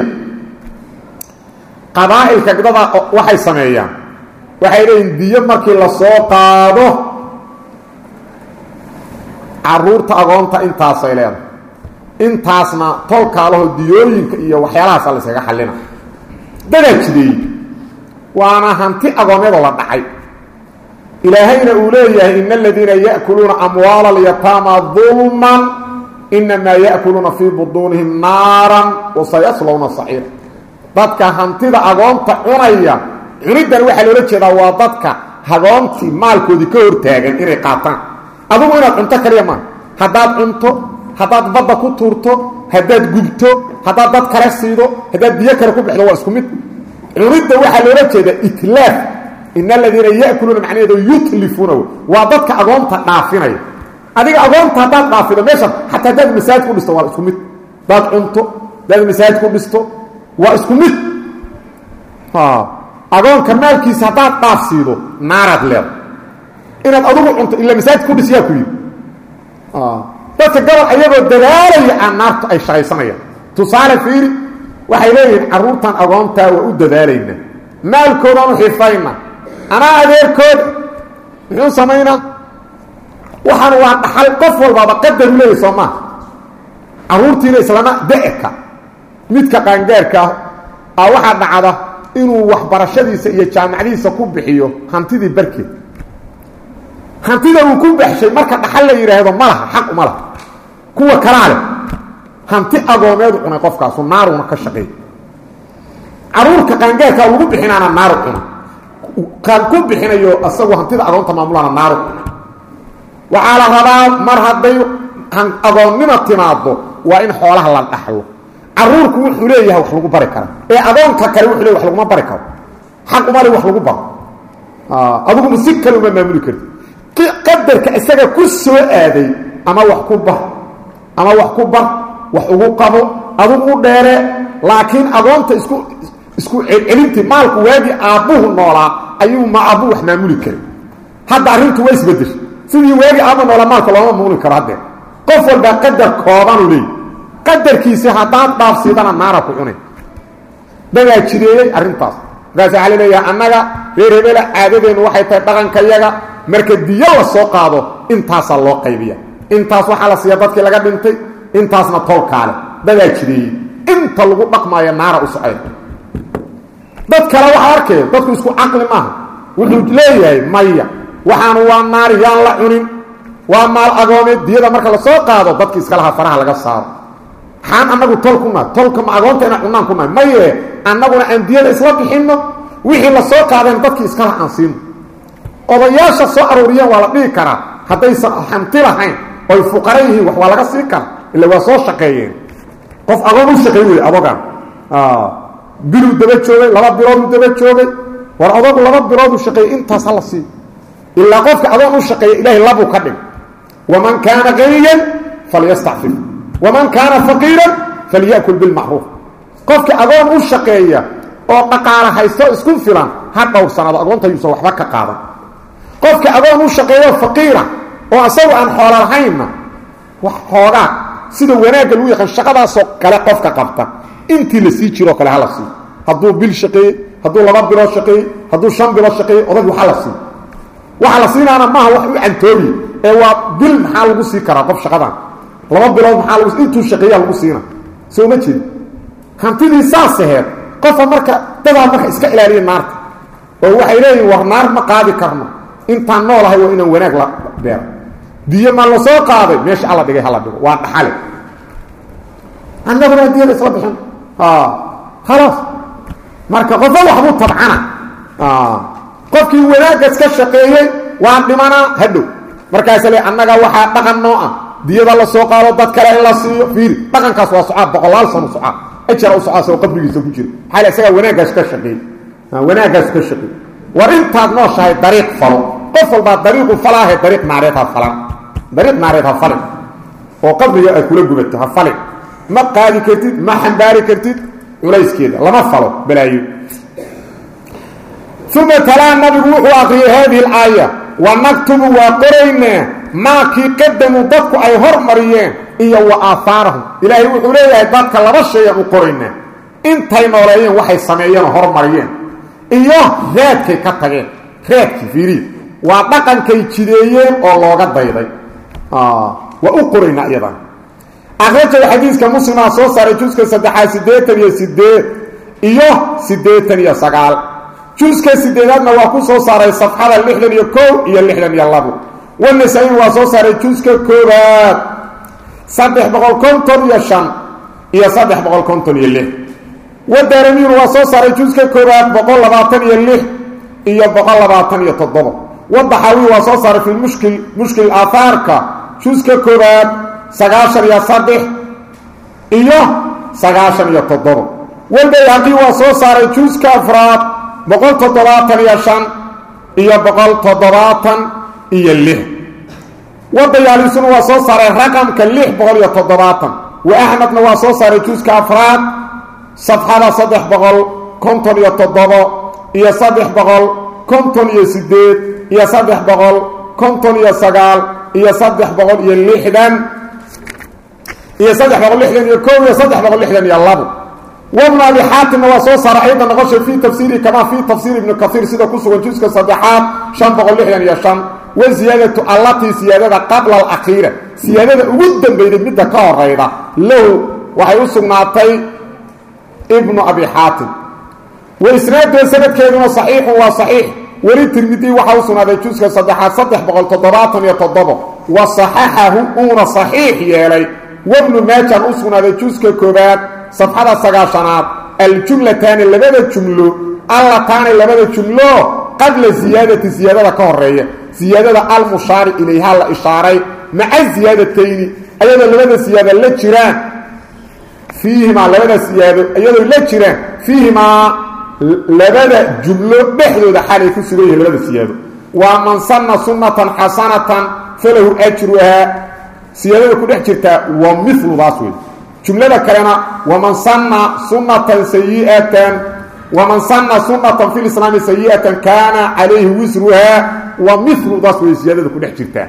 Speaker 1: qabaa'ilka dada waxay sameeyaan waxay leeyihin diyo markii la soo qaado caruurta agoonta intaasay leedahay intaasna tolkaalaho diyooyinka iyo waxyaalahaasa la yskaga xallina dadaa jideeyey waana hanti agoonnadoo la dhacay ilaahayna uu leeyahay ina aladiina ya'kuluuna amwaala alyataama dulman inamaa ya'kuluuna fii buduunihim naaran wasayaslowna saciira dadka hantida agoonta cunaya cuniddan waxaa loola jeedaa waa dadka hagoontii maalkoodii ka hortaagan inay qaataan adugu inaad cunto kaliya maa haddaad cunto haddaad badda ku tuurto haddaad gubto haddaad dad kale siido haddaad biyo kale ku bixdo waa isku mid cunidda waxaa loola jeedaa itlaaf in aladiina ya'kuluuna macnaheedu yutlifuuna waa dadka agoonta dhaafinaya adiga agoonta haddaad dhaafido meesha xataa haddaad masaajid ku dhisto waa isku mid haddaad cunto haddaad masaajid ku dhisto waa isku mid agoonka maalkiisa haddaad dhaafsiido naaraad leeda inaad adugu cunto ila masaajid ku dhis yaa ku yidhi dadka gabal ayagoo dadaalaya aan naartu ay shaqaysanayaan tusaale fiiri waxay leeyihiin carruurtan agoontaa waa u dadaalaynaa maalkoodaan u xifayna anaa adeerkooda muxuu samaynaa waxaan waa dhaxal qof walbaaba qadaru leeyahy soo maaha carruurtiina islama de-ka midka qaangaarka ah aa waxaa dhacda inuu waxbarashadiisa iyo jaamacadiisa ku bixiyo hantidii barkeed hantida uu ku baxshay marka dhaxal la yidhaahdo ma laha xaq uma laha kuwa kalaa leh hanti agoomeedu cunay qofkaasu naaruna ka shaqeey caruurka qaangaarkaa lagu bixinaana naaru cuna kaan ku bixinayo asagu hantida agoonta maamulana naaru cuna waxaa la rabaa mar hadday agoonnima timaado waa in xoolaha la dhaxlo caruurku wuxuu leeyahay wax lagu bari kara ee agoonka kale wuxuu leeyahy wax laguma bari karo xaq uma le wax lagu baro aduguma si kale uma maamuli karti qadarka isaga ku soo aaday ama wax ku bar ama wax ku bar wax ugu qabo adugu u dheere laakiin agoonta isku isku celcelintii maalku waagii aabbuhu noolaa ayuu ma aabbu wax maamuli karay hadda arrintu waa isbedeshay sidii waagii aabba noolaa maalka looma maamuli karo haddee qof walbaa qadar koobanu leey qadarkiisi haddaad dhaafsiidana naara ku cunay dagaa jireeyey arrintaas markaas waxaa la leeyahay annaga reer hebela caadadeennu waxay tahay dhaqankayaga marka diyo la soo qaado intaasaa loo qaybiya intaas waxaa la siiya dadkii laga dhintay intaasna tolkaale dadaa jireeyey inta lagu dhaqmaayo naara u socay dad kale waxaa arkaya dadku isku caqli maaha wuxuu leeyahay maya waxaanu waa naari yaan la cunin waa maal agoomeed diyada marka la soo qaado dadki iskalaha faraha laga saaro maxaan annagu tol ku nahay tolka ma agoonta inaan cunaan ku nahay maye annaguna aan diyada isla bixinno wixii la soo qaadeen dadkii iskalaha aan siino odayaasha soo aruuriyeen waa la dhihi karaa haddaysan hanti lahayn oy fuqara yihiin wax waa laga sii kara illa waa soo shaqeeyeen qof agoon u shaqey wey adogan biluu daba joogay laba bilooduu daba joogay war adogu laba bilooduu shaqeeyey intaas hala siiyo ilaa qofka adoon u shaqeeya ilaahay labuu ka dhig waman kaana qaniyan falyastacfif waman kaana faqiiran falya'kul bilmacruuf qofka agoon u shaqeeya oo dhaqaala haysto isku filan ha dhowrsanaado agoonta yuusan waxba ka qaadan qofka agoon u shaqeeyo faqiira oo asagu aan xoola lahaynna wax xoogaa sida wanaagga lagu yaqaan shaqadaasoo kale qofka qabta intii la sii jiroo kale hala siiyo hadduu bil shaqeeyey hadduu laba bilood shaqeeyey hadduu shan bilood shaqeeyey odag waxa la siiyo waxa la siinaana maaha wax u cantoobiye ee waa bil maxaa lagu sii karaa qof shaqadan laba bilood maxaa lagu intuu shaqeeyaa lagu siina soo ma jeed hantidii saas aheed qofa marka dadaa marka iska ilaaliya naarta oo waxay leeyihin war naar ma qaadi karno intaan noolahay waa inaan wanaag la beero diyo ma la soo qaaday meesha alla dhigay hala dhigo waa dhaxale annaguna diyada isla bixin khalaas marka qofa waxbuu tabcana qofkii wanaaggas ka shaqeeyey waan dhimanaa hadhow markaasa le annaga waxaa dhaqan noo ah diyada la soo qaado dad kale in la siiyo fiiri dhaqankaas waa socaa boqolaal sano socaa ajara u socaa soo qabrigiisa ku jira maxaa isagaa wanaaggaas ka shaqeey wanaaggaas ka shaqeey war intaad nooshahay dariiq falo qof walbaa dariiqu falaahe dariiq naareed ha falan dariiq naareed ha falin oo qabriga aad kula gubato ha falin ma qaadi kartid ma xambaari kartid culayskeeda lama falo balaayo uma talaa nabigu wuxuu akriyay haadihi alaaya wa naktubu waa qoraynaa maakii qadamuu dadku ay hormariyeen iyo wa aahaarahum ilaahay wuxuu leeyahay dadka laba shayaan u qoraynaa intay nooleeyeen waxay sameeyeen oo hormariyeen iyo raadkay ka tageen raadkii fiiriya waa dhaqankay jideeyeen oo looga dayday waa u qoraynaa iyadan akhrajaga xadiiska muslimaa soo saaray juska saddexaad siddeetan iyo sideed iyo siddeetan iyo sagaal juska sideedaadna waa ku soo saaray safxada lixdan iyo kow iyo lixdan iyo labo wanasa-in waa soo saaray juska koobaad saddex boqol konton iyo shan iyo saddex boqol konton iyo lix wadaaramiin waa soo saaray juska koobaad boqol labaatan iyo lix iyo boqol labaatan iyo toddoba wadaxaawi waa soo saaray fi mushkil mushkil aahaarka juska koobaad sagaashan iyo saddex iyo sagaashan iyo toddoba walbayhaqi waa soo saaray juska afraad boqol toddobaatan iyo shan iyo boqol toddobaatan iyo lix wadayaalisuna waa soo saaray raqamka lix boqol iyo toddobaatan wa axmedna waa soo saaray juska afraad safxada saddex boqol konton iyo toddobo iyo saddex boqol konton iyo sideed iyo saddex boqol konton iyo sagaal iyo saddex boqol iyo lixdan iyo saddex boqol lixdan iyo kow iyo saddex boqol lixdan iyo labo wabnu abi xaatimna waa soo saara ayda noqoshay fii tafsiiri kamaa fii tafsiir ibni kaiir sida ku sugan juska saddexaad shan boqol lixdan iyo shan wa ziyaadatu allatii siyaadada qabla alakhiira siyaadada ugu dambeyday midda ka horayda lahu waxay u sugnaatay ibnu abi xaatim wa isnaadee sanadkeeduna saxiixun waa saxiix weli tirmidi waxaa u sugnaaday juska saddexaad saddex boqol toddobaatan iyo toddobo wa saxaxahu uuna saxiix yeelay wabnu maajan u sugnaaday juska koobaad safxada sagaashanaad aljumlataani labada jumlo allataani labada jumlo qabla ziyaadati ziyaadada ka horeeya ziyaadada almushaari ilayha la ishaaray maca ziyaadatayni ayadoo labada siyaado la jiraan fiihimaa labada siyaado iyadoo la jiraan fiihimaa labada jumlo dhexdooda xalay ku sugan yihiin labada siyaado waa man sanna sunnatan xasanatan falahu ajruhaa siyaadada ku dhex jirtaa waa miludaas wey jumlada kalena waman sanna sunnatan sayi'atan waman sanna sunnatan fi lislaami sayi'atan kaana calayhi wisruhaa wa miludaas wey siyaadada ku dhex jirtaa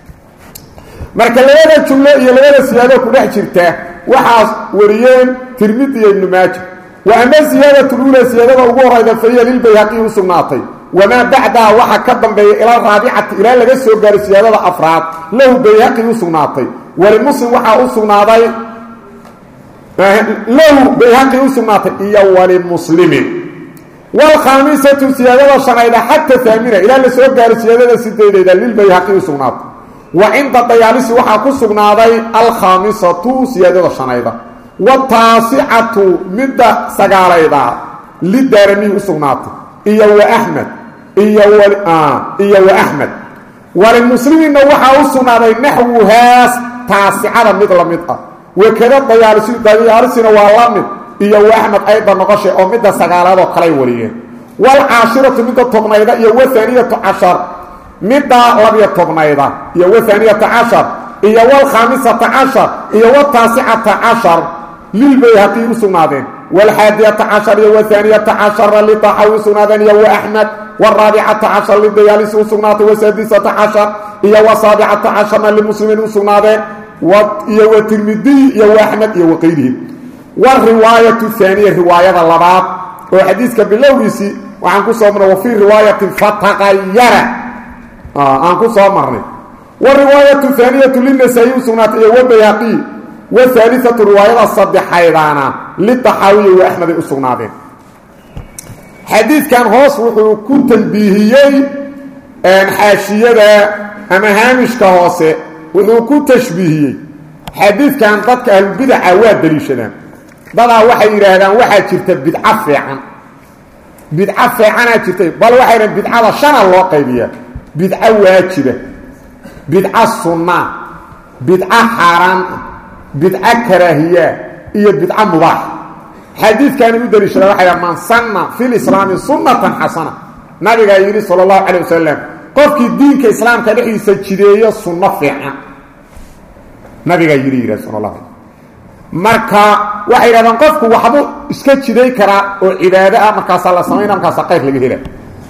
Speaker 1: marka labada jumlo iyo labada siyaado ku dhex jirta waxaas wariyeen tirmidi iyo ibnu maaja wa ama siyaadatu lula siyaadada ugu horayda fahiya lilbayhaqi u sugnaatay wamaa bacdaha waxa ka dambeeya ila raabicati ilaa laga soo gaaro siyaadada afraad lahu bayhaqi u sugnaatay walimuslim waxaa u sugnaaday lahu bayhaqi u sugnaatay iyo walimuslimin wlkhaamisatu siyaadada shanayda xata aamina ilaa la soo gaaro siyaadada sideedeeda lilbayhaqi u sugnaatay wa cinda dayaalisi waxaa ku sugnaaday alkhaamisatu siyaadada shanayda wataasicatu midda sagaalayda lidaaramihi u sugnaatay iyo wa axmed iyo wa axmed walimuslimiinna waxaa u sugnaaday naxwuhaas taasicada mid la mid ah wakada dayaalisi dayaalisina waa la mid iyo wa axmed ayda noqoshay oo midda sagaalaadoo kalay wariyeen waalcaashiratu midda tobnayda iyo wahaaniyatu cashar midda labiyo tobnayda iyo wahaaniyata cashar iyo waalkhaamisata cashar iyo wataasicata cashar lilbayhaqi u sugnaadeen waalxaadiyata cashar iyo wahaaniyata cashara litaxawi u sugnaadeen iyo wa axmed waraabicata cashar lidayaalisi u sugnaatay wasaadisata cashar iyo wasaabicata casharna limuslimiin u sugnaadeen iyo wa tirmidiy iyo wa axmed iyo waqayrihi wariwaayatu haaniya riwaayada labaad oo xadiiska bilowgiisii waxaan ku soo marnay wa fii riwaayatin fataqayara aan ku soo marnay wariwaayatu haaniyatu linasaayi u sugnaatay iyo wabayhaqi wahaaliatu riwaayada saddexaydaana litaxaawiya wa axmeday u sugnaadeen xadiidkan hoos wuxuu ku tanbiihiyey xaashiyada ama haamishka hoose wuxuu ku tashbiihiyey xadiidkan dadka ahlubidaca waa daliishadaan dadaa waxay yidhaahdaan waxaa jirta bidco fiican bidco fiicanaa jirtay bal waxay dhahan bidcada shana loo qaybiyaa bidco waajiba bidco sunnaa bidco xaaraan ah bidco karaahiyaa iyo bidco mubaax xadiidkaani u daliishada waxay dhahan man sanna fi lislaami sunnatan xasana nabigaa yidhi sala allahu calay wasalam qofkii diinka islaamka dhexdiisa jideeyo sunno fiican nabigaa yidhi yidhah sala allah alay marka waxay yidhahdaan qofku waxbuu iska jiday karaa oo cibaado ah markaasaa la samaynaa markaasaa qayr laga hela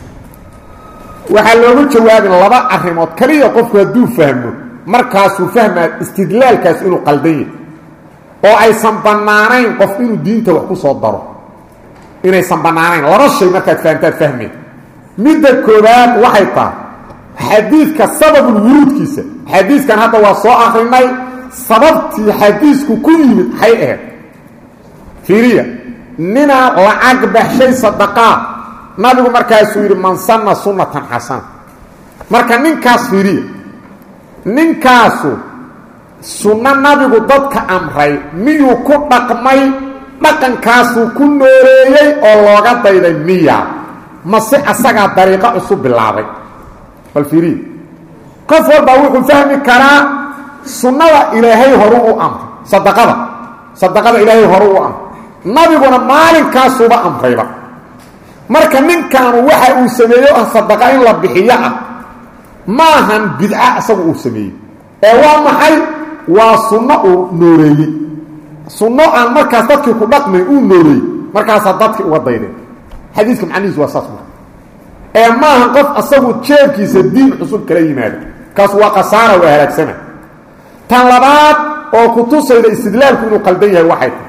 Speaker 1: waxaa loogu jawaabin laba arrimood kaliya qofku hadduu fahmo markaasuu fahmaa istidlaalkaas inuu qaldan yahy oo aysan bannaanayn qof inuu diinta wax ku soo daro inaysan bannaanayn laba shay markaad fahamtaad fahmeen midda koobaad waxay tahay xadiidka sababul wuruudkiisa xadiiskan hadda waa soo akrinay sababtii xadiisku ku yimid maxay ahayd fiiriya ninaa lacag baxshay sadaqaa nabigu markaasuu yidhi man sanna sunnatan xasana marka ninkaas fiiriya ninkaasu sunno nabigu dadka amray miyuu ku dhaqmay dhaqankaasuu ku nooleeyey oo looga dayday miya mase asagaa dariiqo cusub bilaabay bal fiiriya qof walbaa wuxuu fahmi karaa sunnada ilaahay horu u amray sadaqada sadaqada ilaahay horu u amray nabiguna maalinkaasuuba amrayba marka ninkaanu waxa uu sameeyo ah sadaqa in la bixiyo ah maahan bidca isagu uu sameeyey ee waa maxay waa sunno uu nooreeyey sunno aan markaas dadkii ku dhaqmayn uu nooreeyey markaasaa dadkii uga daydeen xadiiska macnihiisu waa saas marka ee maahan qof asagu jeebkiisa diin cusub kala yimaado kaas waa khasaara waa halaagsana tan labaad oo ku tusayda istidlaalku inuu qaldan yahay waxay tahay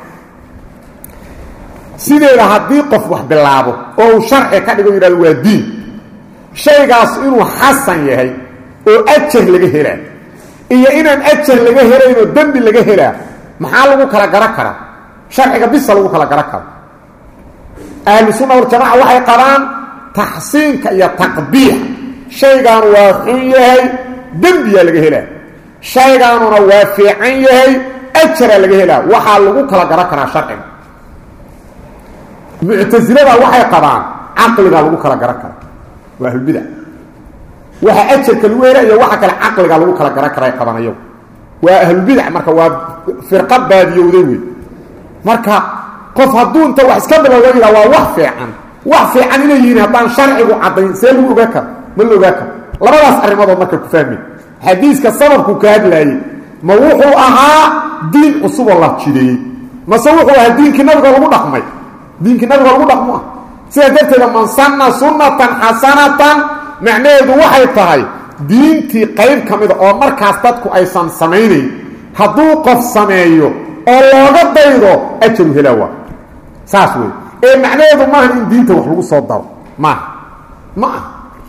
Speaker 1: sideeda haddii qof wax bilaabo oo uu sharci ka dhigo yidhahdo waa diin shaygaas inuu xasan yahay oo ajar laga helaa iyo inaan ajar laga helaynoo dembi laga helaa maxaa lagu kala garo karaa sharciga bisa lagu kala garo karo ahlu sunna waljamaca waxay qabaan taxsiinka iyo taqbiix shaygaanu waa xun yahay dembiyaa laga helaa shaygaanuna waa fiican yahay ajaraa laga helaa waxaa lagu kala garo karaa sharciga muctasilada waxay qabaan caqligaa lagu kala garo kara waa ahlulbida waxa ajarka lagu hela iyo waxa kale caqligaa lagu kala garo karay qabaan ayagu waa ahlulbidac marka waa firqa baadiyowday wey marka qof hadduu inta wax iska bilowda yidhaa waa wax fiican wax fiican inay yihiin haddaan sharcigu caddayn see lagu ogaa karo ma la ogaa karo labadaas arrimoodoo marka ku fahmi xadiiska sababku ka hadlaayey ma wuxuu ahaa diin cusuboo la jideeyey mase wuxuu ahaa diinkii nabiga lagu dhaqmay diinkii nabiga lagu dhaqmo ah sidaa darteeda man sanna sunnatan xasanatan macnaheedu waxay tahay diintii qayb ka mida oo markaas dadku aysan samaynayn hadduu qof sameeyo oo looga daydo ajaru helaa waa saas wey ee macnaheedu maaha in diinta wax lagu soo daro maaha ma ah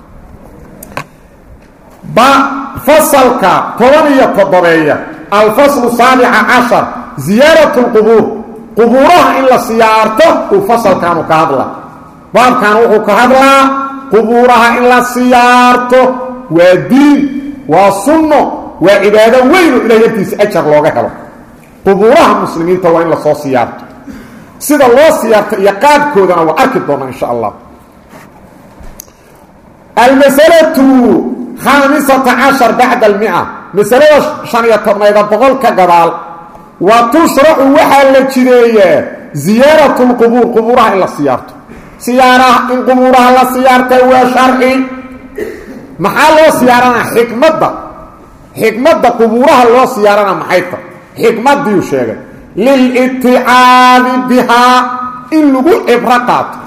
Speaker 1: ba fasalka toban iyo toddobeeya alfaslu saabica cashar ziyaarat lqubuur qubuuraha in la siyaarto uu fasalkaanu ka hadla baabkan wuxuu ka hadlaa qubuuraha in la siyaarto waa diin waa sunno waa cibaado weynu ilahay agtiisa ajar looga helo qubuuraha muslimiinta waa in lasoo siyaarto sida loo siyaarto iyo qaabkoodana waa arki doona insha allah almasalatu khaamisata cashar bacda almia masalada shan iyo tobnayda boqol ka gadaal wa tushracu waxaa la jideeyaa ziyaarat lqubuur qubuuraha in la siyaarto siyaaraha in qubuuraha la siyaarta waa sharci maxaa loo siyaaranaa xikmadda xikmadda qubuuraha loo siyaarana maxay ta xikmadiiu sheegay liliticaadi bihaa in lagu cibro qaato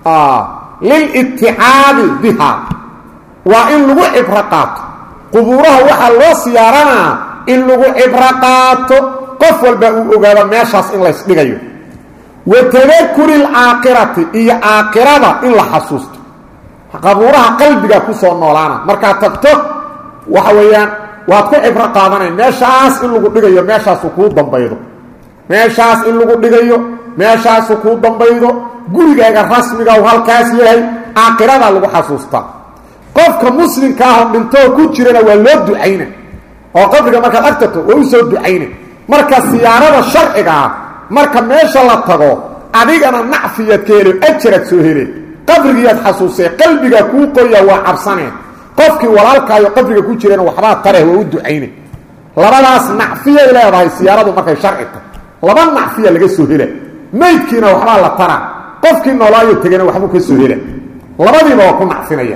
Speaker 1: liliticaadi bihaa waa in lagu cibro qaato qubuuraha waxaa loo siyaaranaa in lagu cibro qaato qof walba uu ogaado meeshaas in laysdhigayo wa tadakuri alcaaqirati iyo caaqirada in la xasuusto qabuuraha qalbiga kusoo noolaana markaad tagto waxa weeyaan waad ku cibro qaadanay meeshaas in lagu dhigayo meeshaasu kuu dambaydo meeshaas in lagu dhigayo meeshaasu kuu dambaydo gurigaaga rasmiga u halkaas yahay caaqiradaa lagu xasuustaa qofka muslimka ahoo dhintoo ku jirana waa loo ducayna oo qabriga markaad agtato waa u soo ducayna marka siyaarada sharciga ah marka meesha la tago adigana nacfiyaad ka helo ajaraad soo hele qabrigiiyaad xasuusee qalbigaa kuu qoya waa cabsaneen qofkii walaalkaayo qabriga ku jirana waxbaa tareh waa u ducayne labadaas nacfiyay leedahay siyaaradu markay sharci tahay laba nacfiya laga soo hela maydkiina waxbaa la tara qofkii noolaayo tegana waxbuu ka soo hela labadiiba waa ku nacfinaya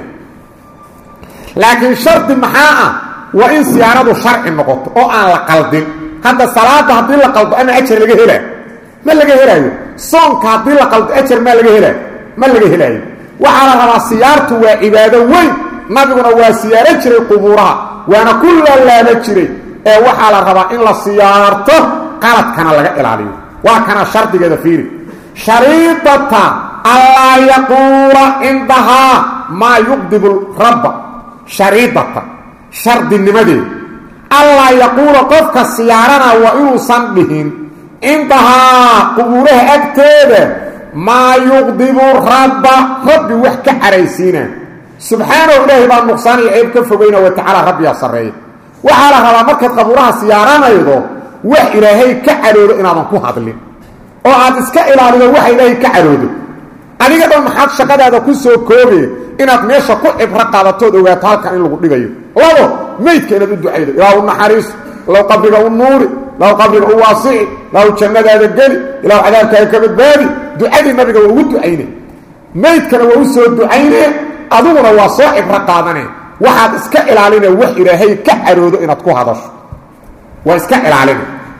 Speaker 1: laakiin shardi maxaa ah waa in siyaaradu sharci noqoto oo aan la qaldin hadda salaada haddii la qaldo ama ajar laga helaa ma laga helaayo soonka haddii la qaldo ajar maa laga helaayo ma laga helaayo waxaa la rabaa siyaartu waa cibaado weyn nabiguna waa siyaaro jiray qubuuraha waana ku laalaaba jiray ee waxaa la rabaa in la siyaarto qaladkana laga ilaaliyo waa kana shardigeeda fiiri shariidata allaa yaquula cindahaa maa yuqdibu rabba shariidata shardinimadeeda allaa yaquula qofka siyaarana waa inuusan dhihin cindahaa qubuuraha agteeda maa yuqdibu rabba rabbi wax ka caraysiina subxaanahu ilaahay baa nuqsaan iyo ceeb ka fogayna wa tacaala rabbiyaa sarreeya waxaa la rabaa markaad qabuuraha siyaaranaydo wax ilaahay ka cadhoodo inaadan ku hadlin oo aad iska ilaalido waxa ilaahay ka cadhoodo adiga dhan maxaad shaqadaada ku soo koobe inaad meesha ku cibro qaadatood ogaato halkan in lagu dhigayo labo meydka inaad u ducaydo ilaa u naxariiso ilaw qabriga u nuuri ilaw qabriga u waasici ilaw jannadaada geli ilaw cadaabkaaga ka badbaadi ducadii nabiga waa ugu ducayne meydkana waa u soo ducayne adiguna waa soo cibro qaadane waxaad iska ilaaline wax ilaahay ka cadhoodo inaad ku hadasho waa iska ilaalina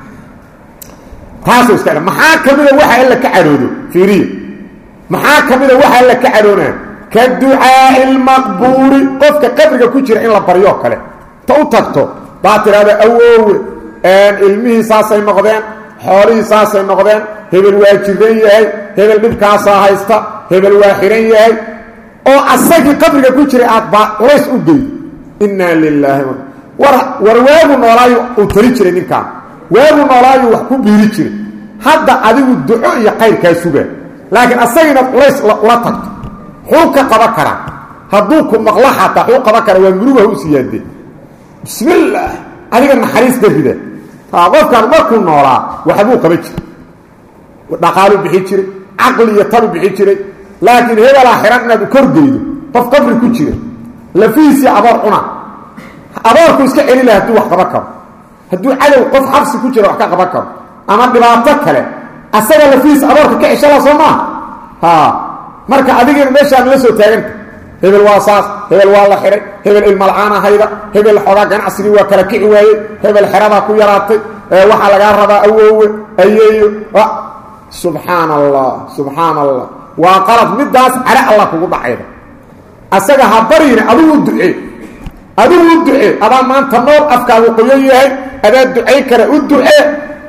Speaker 1: taasoo iska maxaa ka mida waxa alla ka cadhoodo fiiriya maxaa ka mida waxa alla ka cadhoonaa ka ducaai lmaqbuuri qofka qabriga ku jira in la baryoo kale ta u tagto baa tidhahda awoowe ilmihii saasay noqdeen xoolihii saasay noqdeen hebel waa jiran yahay hebel dhibkaasaa haysta hebel waa xihan yahay oo asagii qabriga ku jiray aad baa culays u geydo innaa lilaahi war war waagu noolaayu uu tali jiray ninkaan waagu noolaayu wax ku biiri jiray hadda adigu duco iyo qayrkaa sugaa laakiin asagii inaad culays ula tagto xuu ka qaban karaa hadduu ku maqlo xataa xuu qaban karaa waa murugaha u siyaadee bismillaah adiga naxariis darrida qofkaan markuu noolaa waxbuu qaban jiray dhaqaaluu bixi jiray caqli iyo talu bixi jiray laakiin hebelaa xihan inaad u korgeydo qof qabri ku jira lafihiisii aboor cuna aboorku iska celi laha hadduu wax qaban karo hadduu cadow qof xabsi ku jira wax ka qaban karo ama dhibaato kale asaga lafihiis aboorka ka ceshala soo maaha marka adigina meeshaan la soo taaganta hebel waa saas hebel waa la xihay hebel ilmalcaana hayda hebel xoogaa ganacsigii waa kala kici waayey hebel xeradaa ku yaraatay waxaa lagaa rabaa awoowe ayeeyo subxaan allah subxaan allah waa qalad midaas cale allah kugu dhacayda asaga ha baryine adigu ducee adigu u ducee adaa maanta nool afkaagu qoyan yahay adaa ducay kara u ducee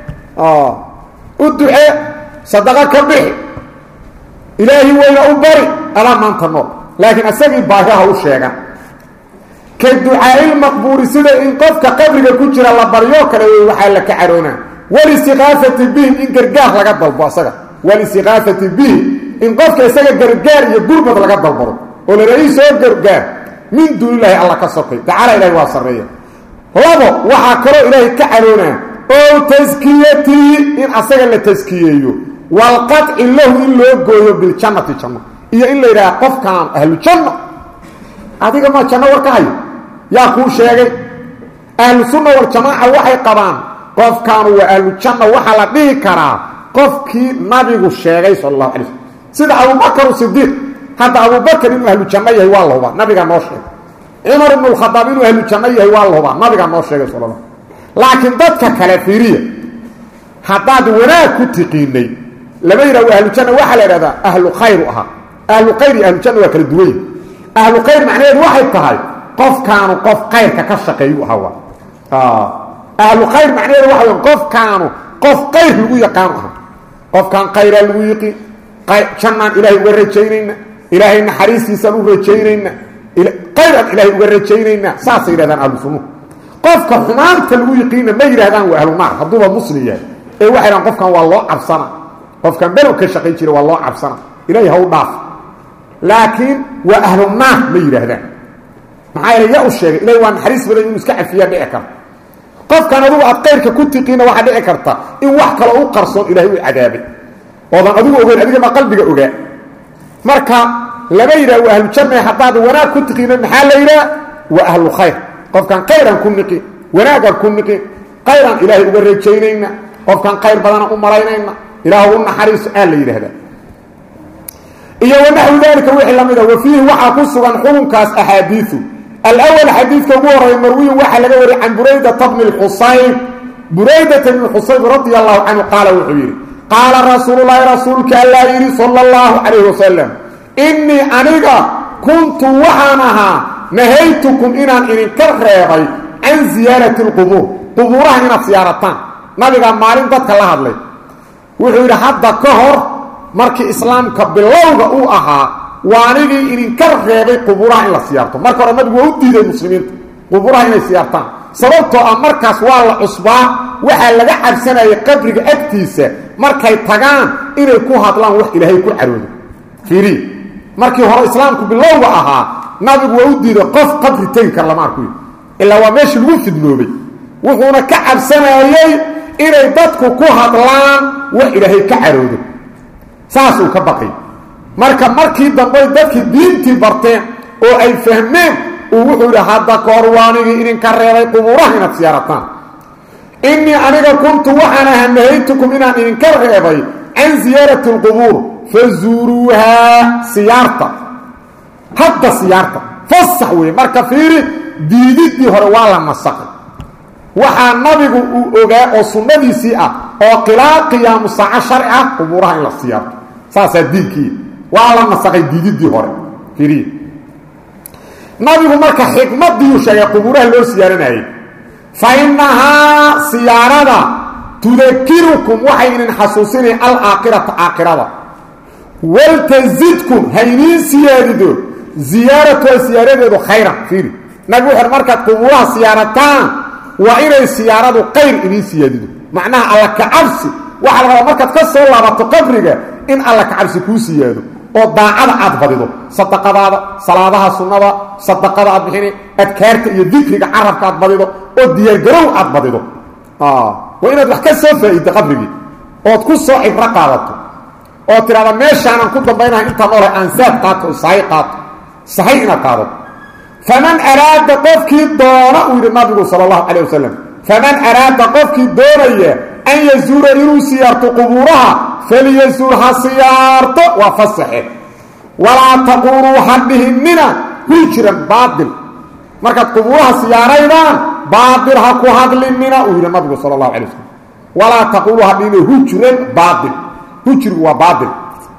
Speaker 1: u ducee sadaqo ka bixi ilaahi weyna u bari adaa maanta nool laakiin isagii baahiha u sheegan ka ducaailmaqbuuri sida in qofka qabriga ku jira la baryoo kale wey waxaa la ka caroonaa walistiqaafati bihim in gargaar laga dalbo asaga walistiqaafati bihim in qofka isaga gargaar iyo gurmad laga dalbado oo lalaii soo gargaar min duunilaahi alla ka sokay tacaala ilahi waa sarreeya labo waxaa kaloo ilaahay ka caroonaa ow taskiyatii in asaga la taskiyeeyo walqaci lahu in loo gooyo biljannati janno iyo in la yidhaha qofkaan ahlu janno adiga ma janno war ka hayo yaa kuu sheegay ahlu sunna waljamaaca waxay qabaan qofkaanu waa ahlu janno waxaa la dhihi karaa qofkii nabigu sheegay sal allahu alay slm sida abubakar sidiiq hadda abubakar inuu ahlu janno yahay waa la hubaa nabigaa noo sheegay cumar ibnu lkhadaab inuu ahlu janno yahay waa la hubaa nabigaa noo sheegay sal la laakiin dadka kale fiiriya haddaad wanaag ku tiqiinay lama yidhah waa ahlu janna waxaa la idhahdaa ahlu khayru ahaa ahlu khayr iyo ahlu janna waa kala duwan yihi ahlu khayr macnaheedu waxay tahay qofkaanu qof kayrka ka shaqeeyu ahaa ahlu khayr macnaheedu waxa wey qofkaanu qof kayr lagu yaqaanu aha qofkaan khayraa lagu yiqiin jannaan ilaahay uga rajaynayna ilaahay naxariistiisaan u rajaynayna kayraan ilaahay uga rajaynayna saasay yidhahdaan ahlu sunnuhu qofka xumaanta lagu yiqiinna ma yidhahdaan waa ahlu naar hadduuba muslim yahay ee waxay dhahan qofkan waa loo cabsana qofkan below ka shaqayn jira waa loo cabsana ilaahay ha u dhaaf laakiin waa ahlu naar ma yidhaahdaan maxaa yeele yaa u sheegay ilahay waa naxariis badan inuu iska cafiyaa dhici karta qofkan adugu aad kayrka ku tiqiinna waxaa dhici karta in wax kaloo u qarsoon ilaahay u cadaabay oodan adigu ogeyn adigama qalbiga ogaa marka lama yidhah waa ahlu janna haddaad wanaag ku tiqiina maxaa la yidhaha waa ahlu khayr qofkaan kayraan ku niqin wanaagaan ku niqin kayraan ilaahay uga rajaynayna qofkaan kayr badana u malaynayna ilaah u naxariiso aa la yidhaahdaa iyo wanaxwu dalika wixii la mida wa fiihi waxaa ku sugan xukunkaas axaadiiu alawal xadiidka ugu horreeya marwiyin waxaa laga wariyay can buraydata bni lxusayn buraydata bni xusayn radia allahu canhu qaala wuxuu yidhi qaala rasuululahi rasuulka allaa yidhi sala allahu calayh wasalam innii aniga kuntu waxaan ahaa nahaytukum inaan idinka reebay can ziyaarati lqubuur qubuuraha inaad siyaarataan nabigaa maalin dadka la hadlay wuxuu yidhi hadda ka hor markii islaamka bilowga uu ahaa waanigii idinka reebay qubuuraha in la siyaarto marka hore nabigu waa u diiday muslimiinta qubuuraha inay siyaartaan sababtoo ah markaas waa la cusbaa waxaa laga cabsanayay qabriga agtiisa markay tagaan inay ku hadlaan wax ilaahay ku caroodo fiiriy markii hore islaamku bilowga ahaa nabigu waa u diiday qof qabri tegi kar lama arku ilaa waa meeshii lagu fidnoobay wuxuuna ka cabsanayey inay dadku ku hadlaan wax ilaahay ka caroodo saasuu ka baqay marka markii dambey dadkii diintii barteen oo ay fahmeen uu wuxuu yidhi hadda kahor waanigii idinka reebay qubuuraha inaad siyaarataan innii aniga kuntu waxaan aha nahaytukum inaan idinka reebay can ziyaarati alqubuur fazuuruuhaa siyaarta hadda siyaarta fasax weeye marka fiiri diididdii hore waa la nasaqay waxaa nabigu uu ogaa oo sunnadiisii ah oo qilaa qiyaamu saaco sharci ah qubuuraha in la siyaarto saasaa diinkii waa la nasaqay diididdii hore fiiriye nabigu marka xikmadiiuu sheegay qubuuraha loo siyaaranayay fa innahaa siyaarada tudakirukum waxay idin xasuusinay alaakhirata aakhirada waltazidkum hayniin siyaadido ziyaaratuha siyaaradeedu khayran fiiri nabigu wuxu markaad qubuuraha siyaarataan waa inay siyaaradu qayr idiin siyaadido macnaha alla kacabsi waxaa la rabaa markaad ka soo laabato qabriga in alla kacabsi kuu siyaado oo daacada aad badido sadaqadaada salaadaha sunnada sadaqada aad bixini adkaarta iyo dikriga carabka aad badido oo diyaargarow aad badido waa inaad wax ka soo faa'iiddo qabrigii ood ku soo cibro qaadato oo tidhahda meeshaanan ku dambaynaha intaan noolahay aansaad qaato oo sahay qaato sahay inaad qaadato faman araada qofkii doona uu yidhi nabigu sala allahu calay wasalam faman araada qofkii doonaya an yazuura inuu siyaarto qubuuraha falyazuur ha siyaarto waa fasaxe walaa taquuluu ha dhihinina hujran baail markaad qubuuraha siyaaraydaan baail ha ku hadlinina uu yidhi nabigu sala allahu alay wasalam walaa taquuluu ha dhihinina hujran baail hujrigu waa baail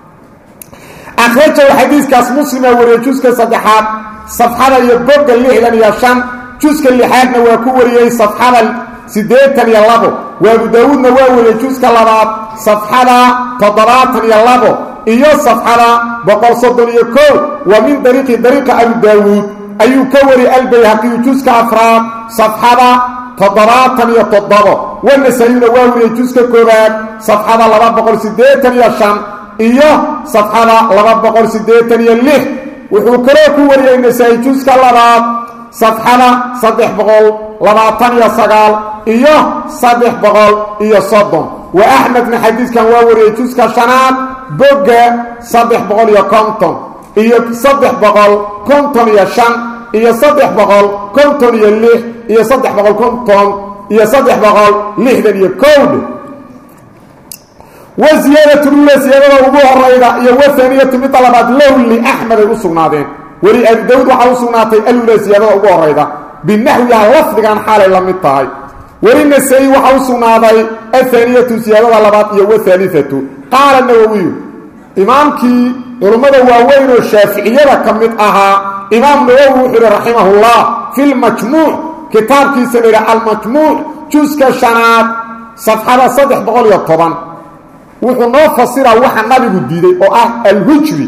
Speaker 1: akhrajahu xadiiskaas muslima wariye juska saddexaad safxada iyo bogga lixdan iyo shan juska lixaadna waa ku wariyey safxada siddeetan iyo labo waabu daawuudna waa wariyey juska labaad safxada toddobaatan iyo labo iyo safxada boqol soddon iyo kow wa min dariiqi dariiqa abu daawuud ayuu ka wariyey albayhaqiyu juska afraad safxada toddobaatan iyo toddobo wanasayuna waa wariyey juska koobaad safxada laba boqol siddeetan iyo shan iyo safxada laba boqol siddeetan iyo lix wuxuu kaloo ku wariyey nasaa-i juska labaad safxada saddex boqol labaatan iyo sagaal iyo saddex boqol iyo soddon wa axmedna xadiidkan waa wariyey juska shanaad bogga saddex boqol iyo konton iyo saddex boqol konton iyo shan iyo saddex boqol konton iyo lix iyo saddex boqol konton iyo saddex boqol lixdan iyo kowdhe wa ziyaadatulula siyaadada ugu horayda iyo wahaniyatu midda labaad low liaxmed ay u sugnaadeen weli abi dawud waxaa u sugnaatay alula siyaadada ugu horayda binaxwiha lafdigan xaalay la mid tahay weli nasaa-i waxaa u sugnaaday ahaniyatu siyaadada labaad iyo wahaaliatu qaala nawowiyu imaamkii culummada waaweyn oo shaaficiyada ka mid ahaa imaam nawowi wuxuu yihi raximahullah fi lmajmuuc kitaabkiisa la yidhi almajmuuc juska shanaad safxada saddex boqol iyo toban wuxuu noo fasiraa waxa nabigu diiday oo ah alhujri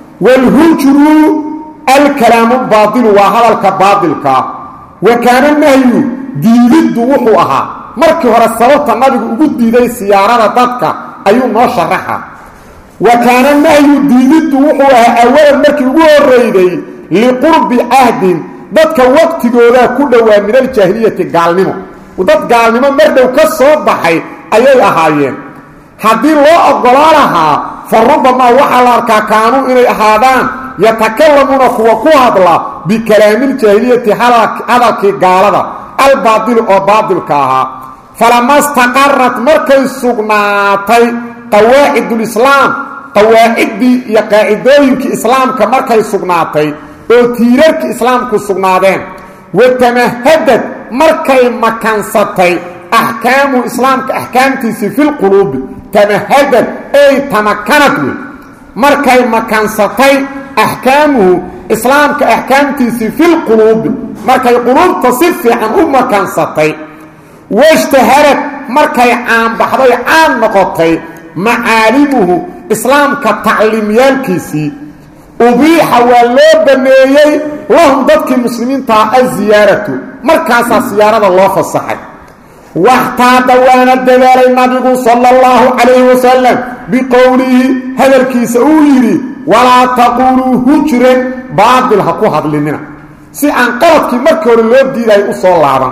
Speaker 1: waalhujru alkalaamu baadilu waa hadalka baadilkaa wa kaana nahyu diididdu wuxuu ahaa markii hore sababta nabigu ugu diiday siyaarada dadka ayuu noo sharaxa wa kaana nahyu diididdu wuxuu ahaa awalan markii ugu horreyday liqurbi cahdin dadka waqtigoodaa ku dhowaa min aljaahiliyati gaalnimo dad gaalnimo mardhow ka soo baxay ayay ahaayeen haddii loo oggolaa lahaa fa rubamaa waxaa la arkaa kaanuu inay ahaadaan yatakalamuuna kuwa ku hadla bikalaamiljaahiliyati hadalkii gaalada albaadili oo baadilka ahaa falama staqarat markay sugnaatay qawaacidulislaam qawaaciddii iyo qaacidooyinkii islaamka markay sugnaatay oo tiirarkii islaamku sugnaadeen watamahadad markay makansatay axkaamu islaamka axkaamtiisii filquluubi tamahadad ay tamakanad wey markay makansatay axkaamuhu islaamka axkaamtiisii filquluubi markay quluubta si fiican u makansatay washtaharad markay caanbaxday caan noqotay macaalimuhu islaamka tacliimyaalkiisii ubiixa waa loo baneeyey lahum dadkii muslimiintaha aziyaaratu markaasaa siyaarada loo fasaxay waxtaada waana dadaalay nabigu sala allahu calayhi wasalam biqowlihi hadalkiisa uu yidhi walaa taquuluu hujran baadil ha ku hadlinina si aan qaladkii markii hore loo diidayo u soo laaban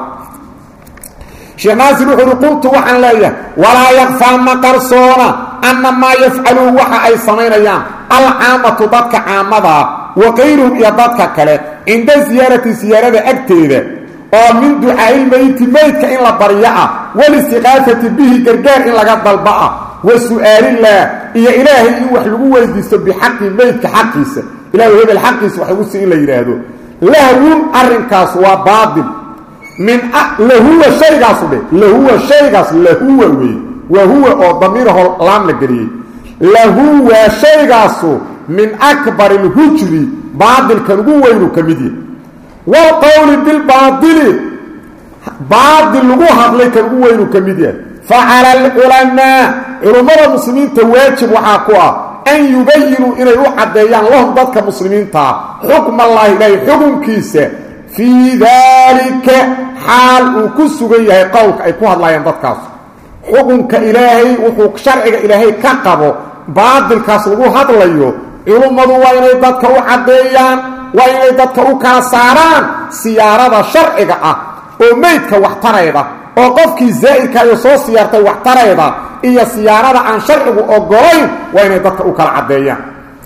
Speaker 1: sheekh naasir wuxuu uhi qultu waxaan leeyahay walaa yakfaa ma qarsoona anna maa yafcaluun waxa ay samaynayaan alcaamatu dadka caamadaa wa kayruhum iyo dadka kale cinda siyaarati siyaarada agteeda oo min ducaailmeyti meydka in la baryo ah walistiqaafati bihi gargaar in laga dalba ah wa su-aalillaah iyo ilaahay in wax lagu weydiisto bixaqi meydka xaqiisa ilahay hebel xaqiisa wax lagu sii in la yidhaahdo lahwun arrinkaas waa baatil min lahuwa shaygaasu dhe lahuwa shaygaas lahuwa wey waa huwa oo damiiraho laam la geliyey lahuwa shaygaasu min akbari lhujri baatilkan ugu weynu ka mid yahy wlqowli bilbaaili baatil lagu hadlay kan ugu weynu ka mid yahay facala alculamaa culummada muslimiinta waajib waxaa ku ah an yubayinuu inay u caddeeyaan lahum dadka muslimiintaa xukm allaahi ilaahay xukunkiisa fii daalika xaal uu ku sugan yahay qowlka ay ku hadlayaan dadkaas xukunka ilaahay wuxuu sharciga ilaahay ka qabo baatilkaas lagu hadlayo culummadu waa inay dadka u caddeeyaan waa inay dadka u kala saaraan siyaarada sharciga ah oo meydka waxtarayda oo qofkii zaa'irkaayo soo siyaartay waxtarayda iyo siyaarada aan sharcigu ogolayn waa inay dadka u kala caddeeyaan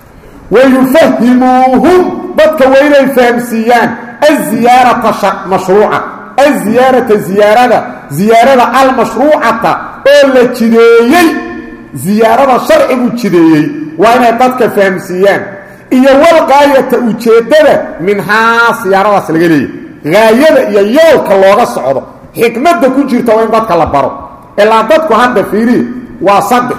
Speaker 1: wayufahimuuhum dadka waa inay fahamsiiyaan aziyaarata mashruuca aziyaarata ziyaarada ziyaarada almashruucata oo la jideeyey ziyaarada sharcigu jideeyey waa inay dadka fahamsiiyaan iyo walqaayata ujeeddada minhaa siyaaradaas laga leeyahy haayada iyo yoolka looga socdo xikmadda ku jirta waa in dadka la baro ilaa dadku hadda fiiriya waa saddex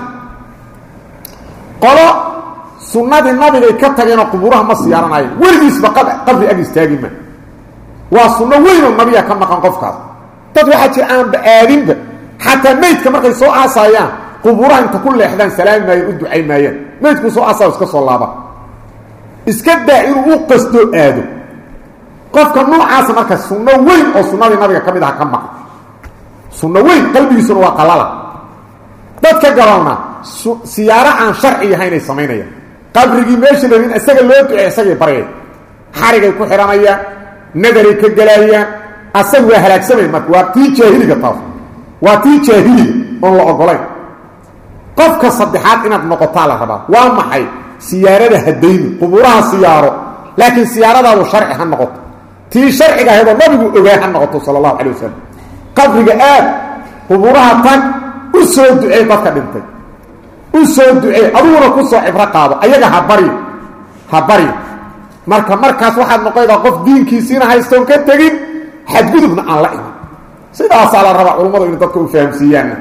Speaker 1: qolo sunnadii nabigay ka tageenoo qubuuraha ma siyaaranayo weligiisba qabri ag istaagi ma waa sunno weynoo nabiga ka maqan qofkaas dad waxaa jira aanba aadinba xataa meydka markay soo aasaayaan qubuuraha inta ku leexdaan salaami maayeen u ducay maayaan meydku soo asaa iska soo laaba iska daa inuu u qasto aado qofka noocaasa marka sunno weyn oo sunnadii nabiga ka mid aha ka maqan sunno weyn qalbigiisuna waa qalala dadka gabalna siyaaro aan sharci ahaynay samaynayaan qabrigii meesha lain isaga loo ducey isagay baryay xarigay ku xidhanayaan nadaray ka gelaayaan asaga waa halaagsamay marka waa tii jaahiliga taas waa tii jaahiliga oon la ogolayn qofka saddexaad inaad noqotaa la rabaa waa maxay siyaarada hadayni qubuuraha siyaaro laakiin siyaaradaadu sharci ha noqoto tii sharciga ahaydoo nabigu ogaa ha noqoto sala allahu calay wasalam qabriga aad qubuuraha tag u soo ducey dadka dhintay u soo ducey adiguna ku soo cibro qaado ayaga ha baryo ha baryo marka markaas waxaad noqonaydaa qof diinkiisiina haystoon ka tegin xadgudubna aan la iman sidaasaa la rabaa culummadu inay dadka u fahamsiiyaanna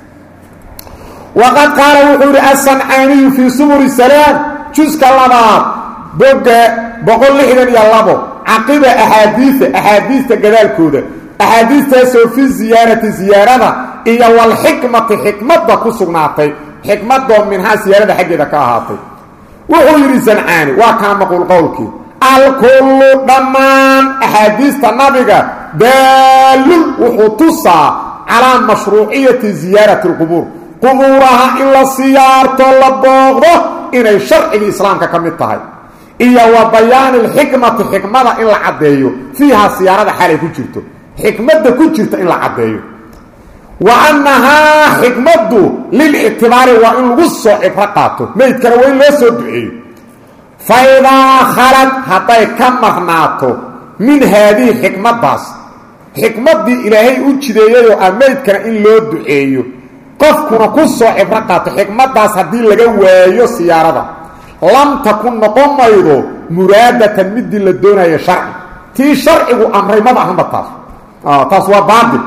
Speaker 1: waqad qaala wuxuu yidhi asancaaniyu fii sumuri salaam juska labaad boga boqol lixdan iyo labo caqiba axaadiia axaadiista gadaalkooda axaadiistaasoo fi ziyaarati ziyaarada iyo walxikmati xikmadda ku sugnaatay xikmadoo minhaa siyaarada xaggeeda ka ahaatay wuxuu yidhi sancaani waa kana maquul qowlkii alkullu dhammaan axaadiista nabiga daalun wuxuu tusaa calaa mashruuciyati ziyaarati alqubuur qubuuraha in la siyaarto la booqdo inay sharcigii islaamka ka mid tahay iyo wa bayaani alxikmati xikmada in la caddeeyo fiiha siyaarada xalay ku jirto xikmadda ku jirta in la caddeeyo wa annahaa xikmaddu lilictibaari waa in lagu soo cibro qaato meydkana waa in loo soo duceeyo fa idaa khalad hadday ka marnaato min haadihi xikmaddaas xikmaddii ilaahay u jideeyayoo ah meydkana in loo duceeyo qofkuna ku soo cibro qaato xikmaddaas haddii laga waayo siyaarada lam takun noqon maydo muraadatan midii la doonayo sharci tii sharcigu amray maba ahanba taas taas waa baatil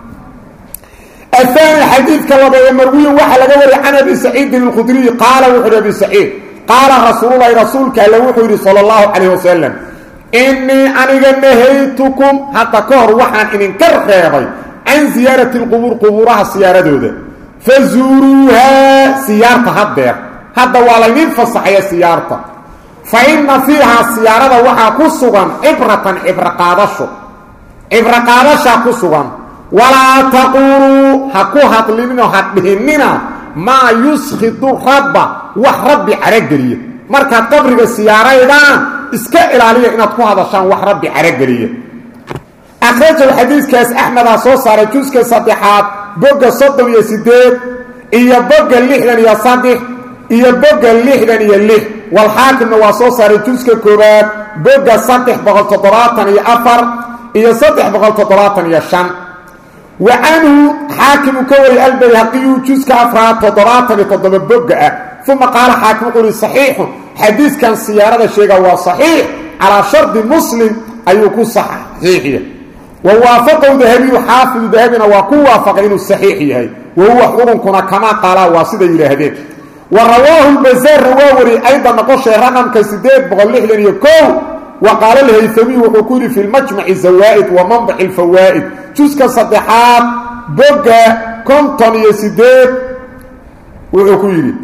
Speaker 1: ahaani xadiidka labeeye marwiyin waxaa laga wariyay can abi saciidin alkhudriyi qaala wuxu uhi abi saciid qaala rasuululahi rasuulka alle wuxuu yidhi sala allahu calayh wasalam innii aniga nahaytukum hadda ka hor waxaan idinka reebay can siyaarati lqubuur qubuuraha siyaaradooda fazuuruuhaa siyaarta haddeer hadda waa laydiin fasaxaya siyaarta fa inna fiihaa siyaarada waxaa ku sugan cibratan cibro qaadasho cibro qaadashaa ku sugan walaa taquuluu ha ku hadlininoo ha dhihinina maa yuskhidu rabba wax rabbi carageliya markaad qabriga siyaaraydaan iska ilaaliya inaad ku hadashaan wax rabbi carageliya akhrajahu xadiidkaas axmedaa soo saaray juska saddexaad bogga soddon iyo siddeed iyo bogga lixdan iyo saddex iyo bogga lixdan iyo lix walxaakimna waa soo saaray juska koowaad bogga saddex boqol toddobaatan iyo afar iyo saddex boqol toddobaatan iyo shan wa canhu xaakimu ka wariyay albayhaqiyu juska afraad toddobaatan iyo toddoba bogga ah uma qaala xaakim wuxuu ihi saxiixun xadiidkan siyaarada sheega waa saxiix calaa shardi muslim ayuu ku saxiixiya wa waafaqahu dahabiyu xaafidu dahabina waa ku waafaqay inuu saxiix yahay wa huwa xukunkuna kamaa qaalaa waa siday yidhaahdeen wa rawaahu lbazaarna waa wariyey ayda noqoshay raqamka sideed boqol lixdan iyo kow wa qaala alhaytamiyu wuxuu ku yidhi fi lmajmaci zawaa'id wa manbaci alfawaa'id juska saddexaad bogga konton iyo sideed wuxuu ku yidhi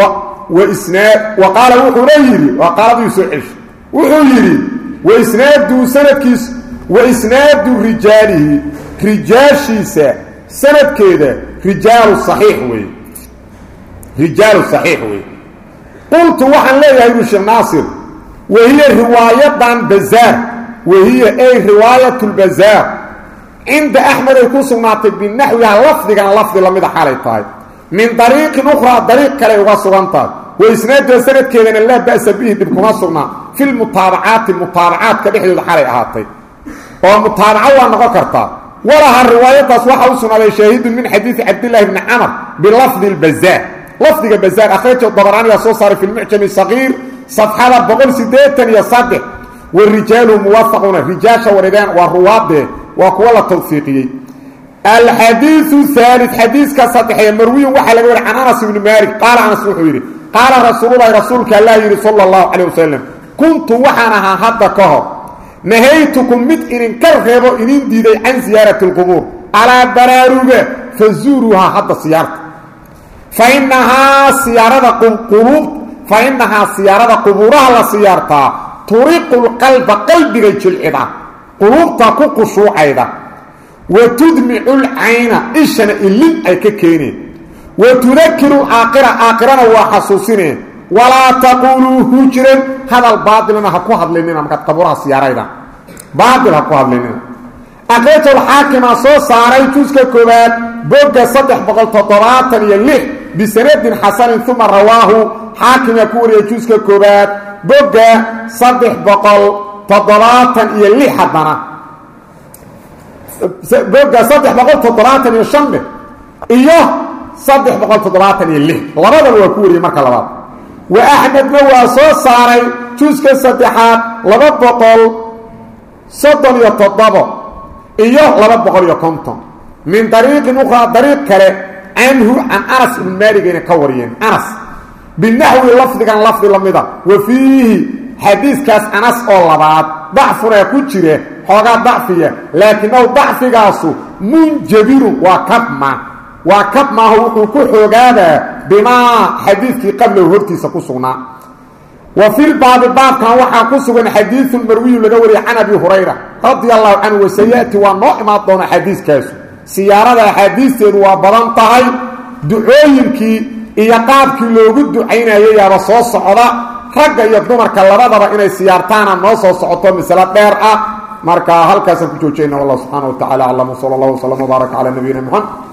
Speaker 1: wasnaad wa qaala wuxuuna yidhi waa qaaladii soo celshay wuxuu yidhi waisnaadu sanadkiis wa isnaadu rijaalihi rijaashiisa sanadkeeda rijaalu saxiix wey rijaalu saxiix wey qultu waxaan leeyahay ibnu sheekh naasir wahiya riwaayadan bazaar wahiya ay riwaayat lbazaar cinda axmed ay ku sugnaatay binaxwiha lafdigan lafdi lamida xalay tahay min dariiqin ukhraa dariiq kale uga sugan tahay wa isnaadda sanadkeedana laa ba'sa bihi dhib kuma sugnaa fi lmutaabacaati mutaabacaadka dhexdooda xalay ahaatay oo mutaabaco waa noqon kartaa walaha riwaayadaas waxaa u sugnaaday shaahidun min xadiidi cabdillahi bni camar bilafdi lbazaar lafdiga bazaar akhraja dabaraaniga soo saaray fi lmucjami sagiir safxada boqol sideetan iyo saddex warijaalu muwaafaquuna rijaasha warideen waa ruwaadee waa kuwa la tawfiiqiyey alxadiiu haali xadiiska saddexee marwiyin waxaa laga wari can anas ibni maalik qaala anas wuxuu yidhi qaala rasuululahi rasuulka allaa yidhi sala allahu calayh wasalam kuntu waxaan ahaa hadda ka hor nahaytukum mid idinka reebo idin diiday can siyaarati alqubuur alaa baraaruga fazuuruuhaa hadda siyaarta fa innahaa siyaarada quluub fa innahaa siyaarada qubuuraha la siyaartaa turiqulqalba qalbiga jilcida quluubta ku qushuucayda wa tudmicu lcayna ishana ilin ay ka keeneen wa tudakiru aakhira aakhirana waa xasuusineen walaa taquuluu hujran hadal baatilna ha ku hadlinina markaad qabuuraha siyaarayda baatil ha ku hadlinina aqrajulxaakimaa soo saaray juska koowaad bogga saddex boqol toddobaatan iyo lix bisanadin xasanin uma rawaahu xaakimaa ku wariyay juska koowaad bogga saddex boqol toddobaatan iyo lix haddana bogga saddex boqol toddobaatan iyo shanne iyo saddex boqol toddobaatan iyo lix labadaba waa ku wariyey marka labaad wa axmedna waa soo saaray juska saddexaad laba boqol soddon iyo toddobo iyo laba boqol iyo konton min dariiqin ukhraa dariiq kale canhu can anas ibn maaligayna ka wariyeen anas binaxwi lafdigan lafdi la mida wa fiihi xadiiskaas anas oo labaad dacfunaa ku jira xoogaa dacfiya laakinahu dacfigaasu munjabirun waa kabma waa kab maaho wuxuu ku xoogaadaa bimaa xadiidkii qablahu hortiisa ku sugnaa wa filbaabi baabkan waxaa ku sugan xadiiun marwiyu laga wariyay can abi hurayra radia allahu canhu wasayaati waa noo imaan doona xadiiskaasu siyaarada axaadiisteedu waa badan tahay ducooyinkii iyo qaabkii loogu ducaynayay yaaba soo socda ragga iyo dumarka labadaba inay siyaartaana noo soo socoto masalo dheer ah marka halkaasaan ku joojayna wallah subxaana wa tacala aclam sala allah wslam wbaaraka calaa nabiyina moxamed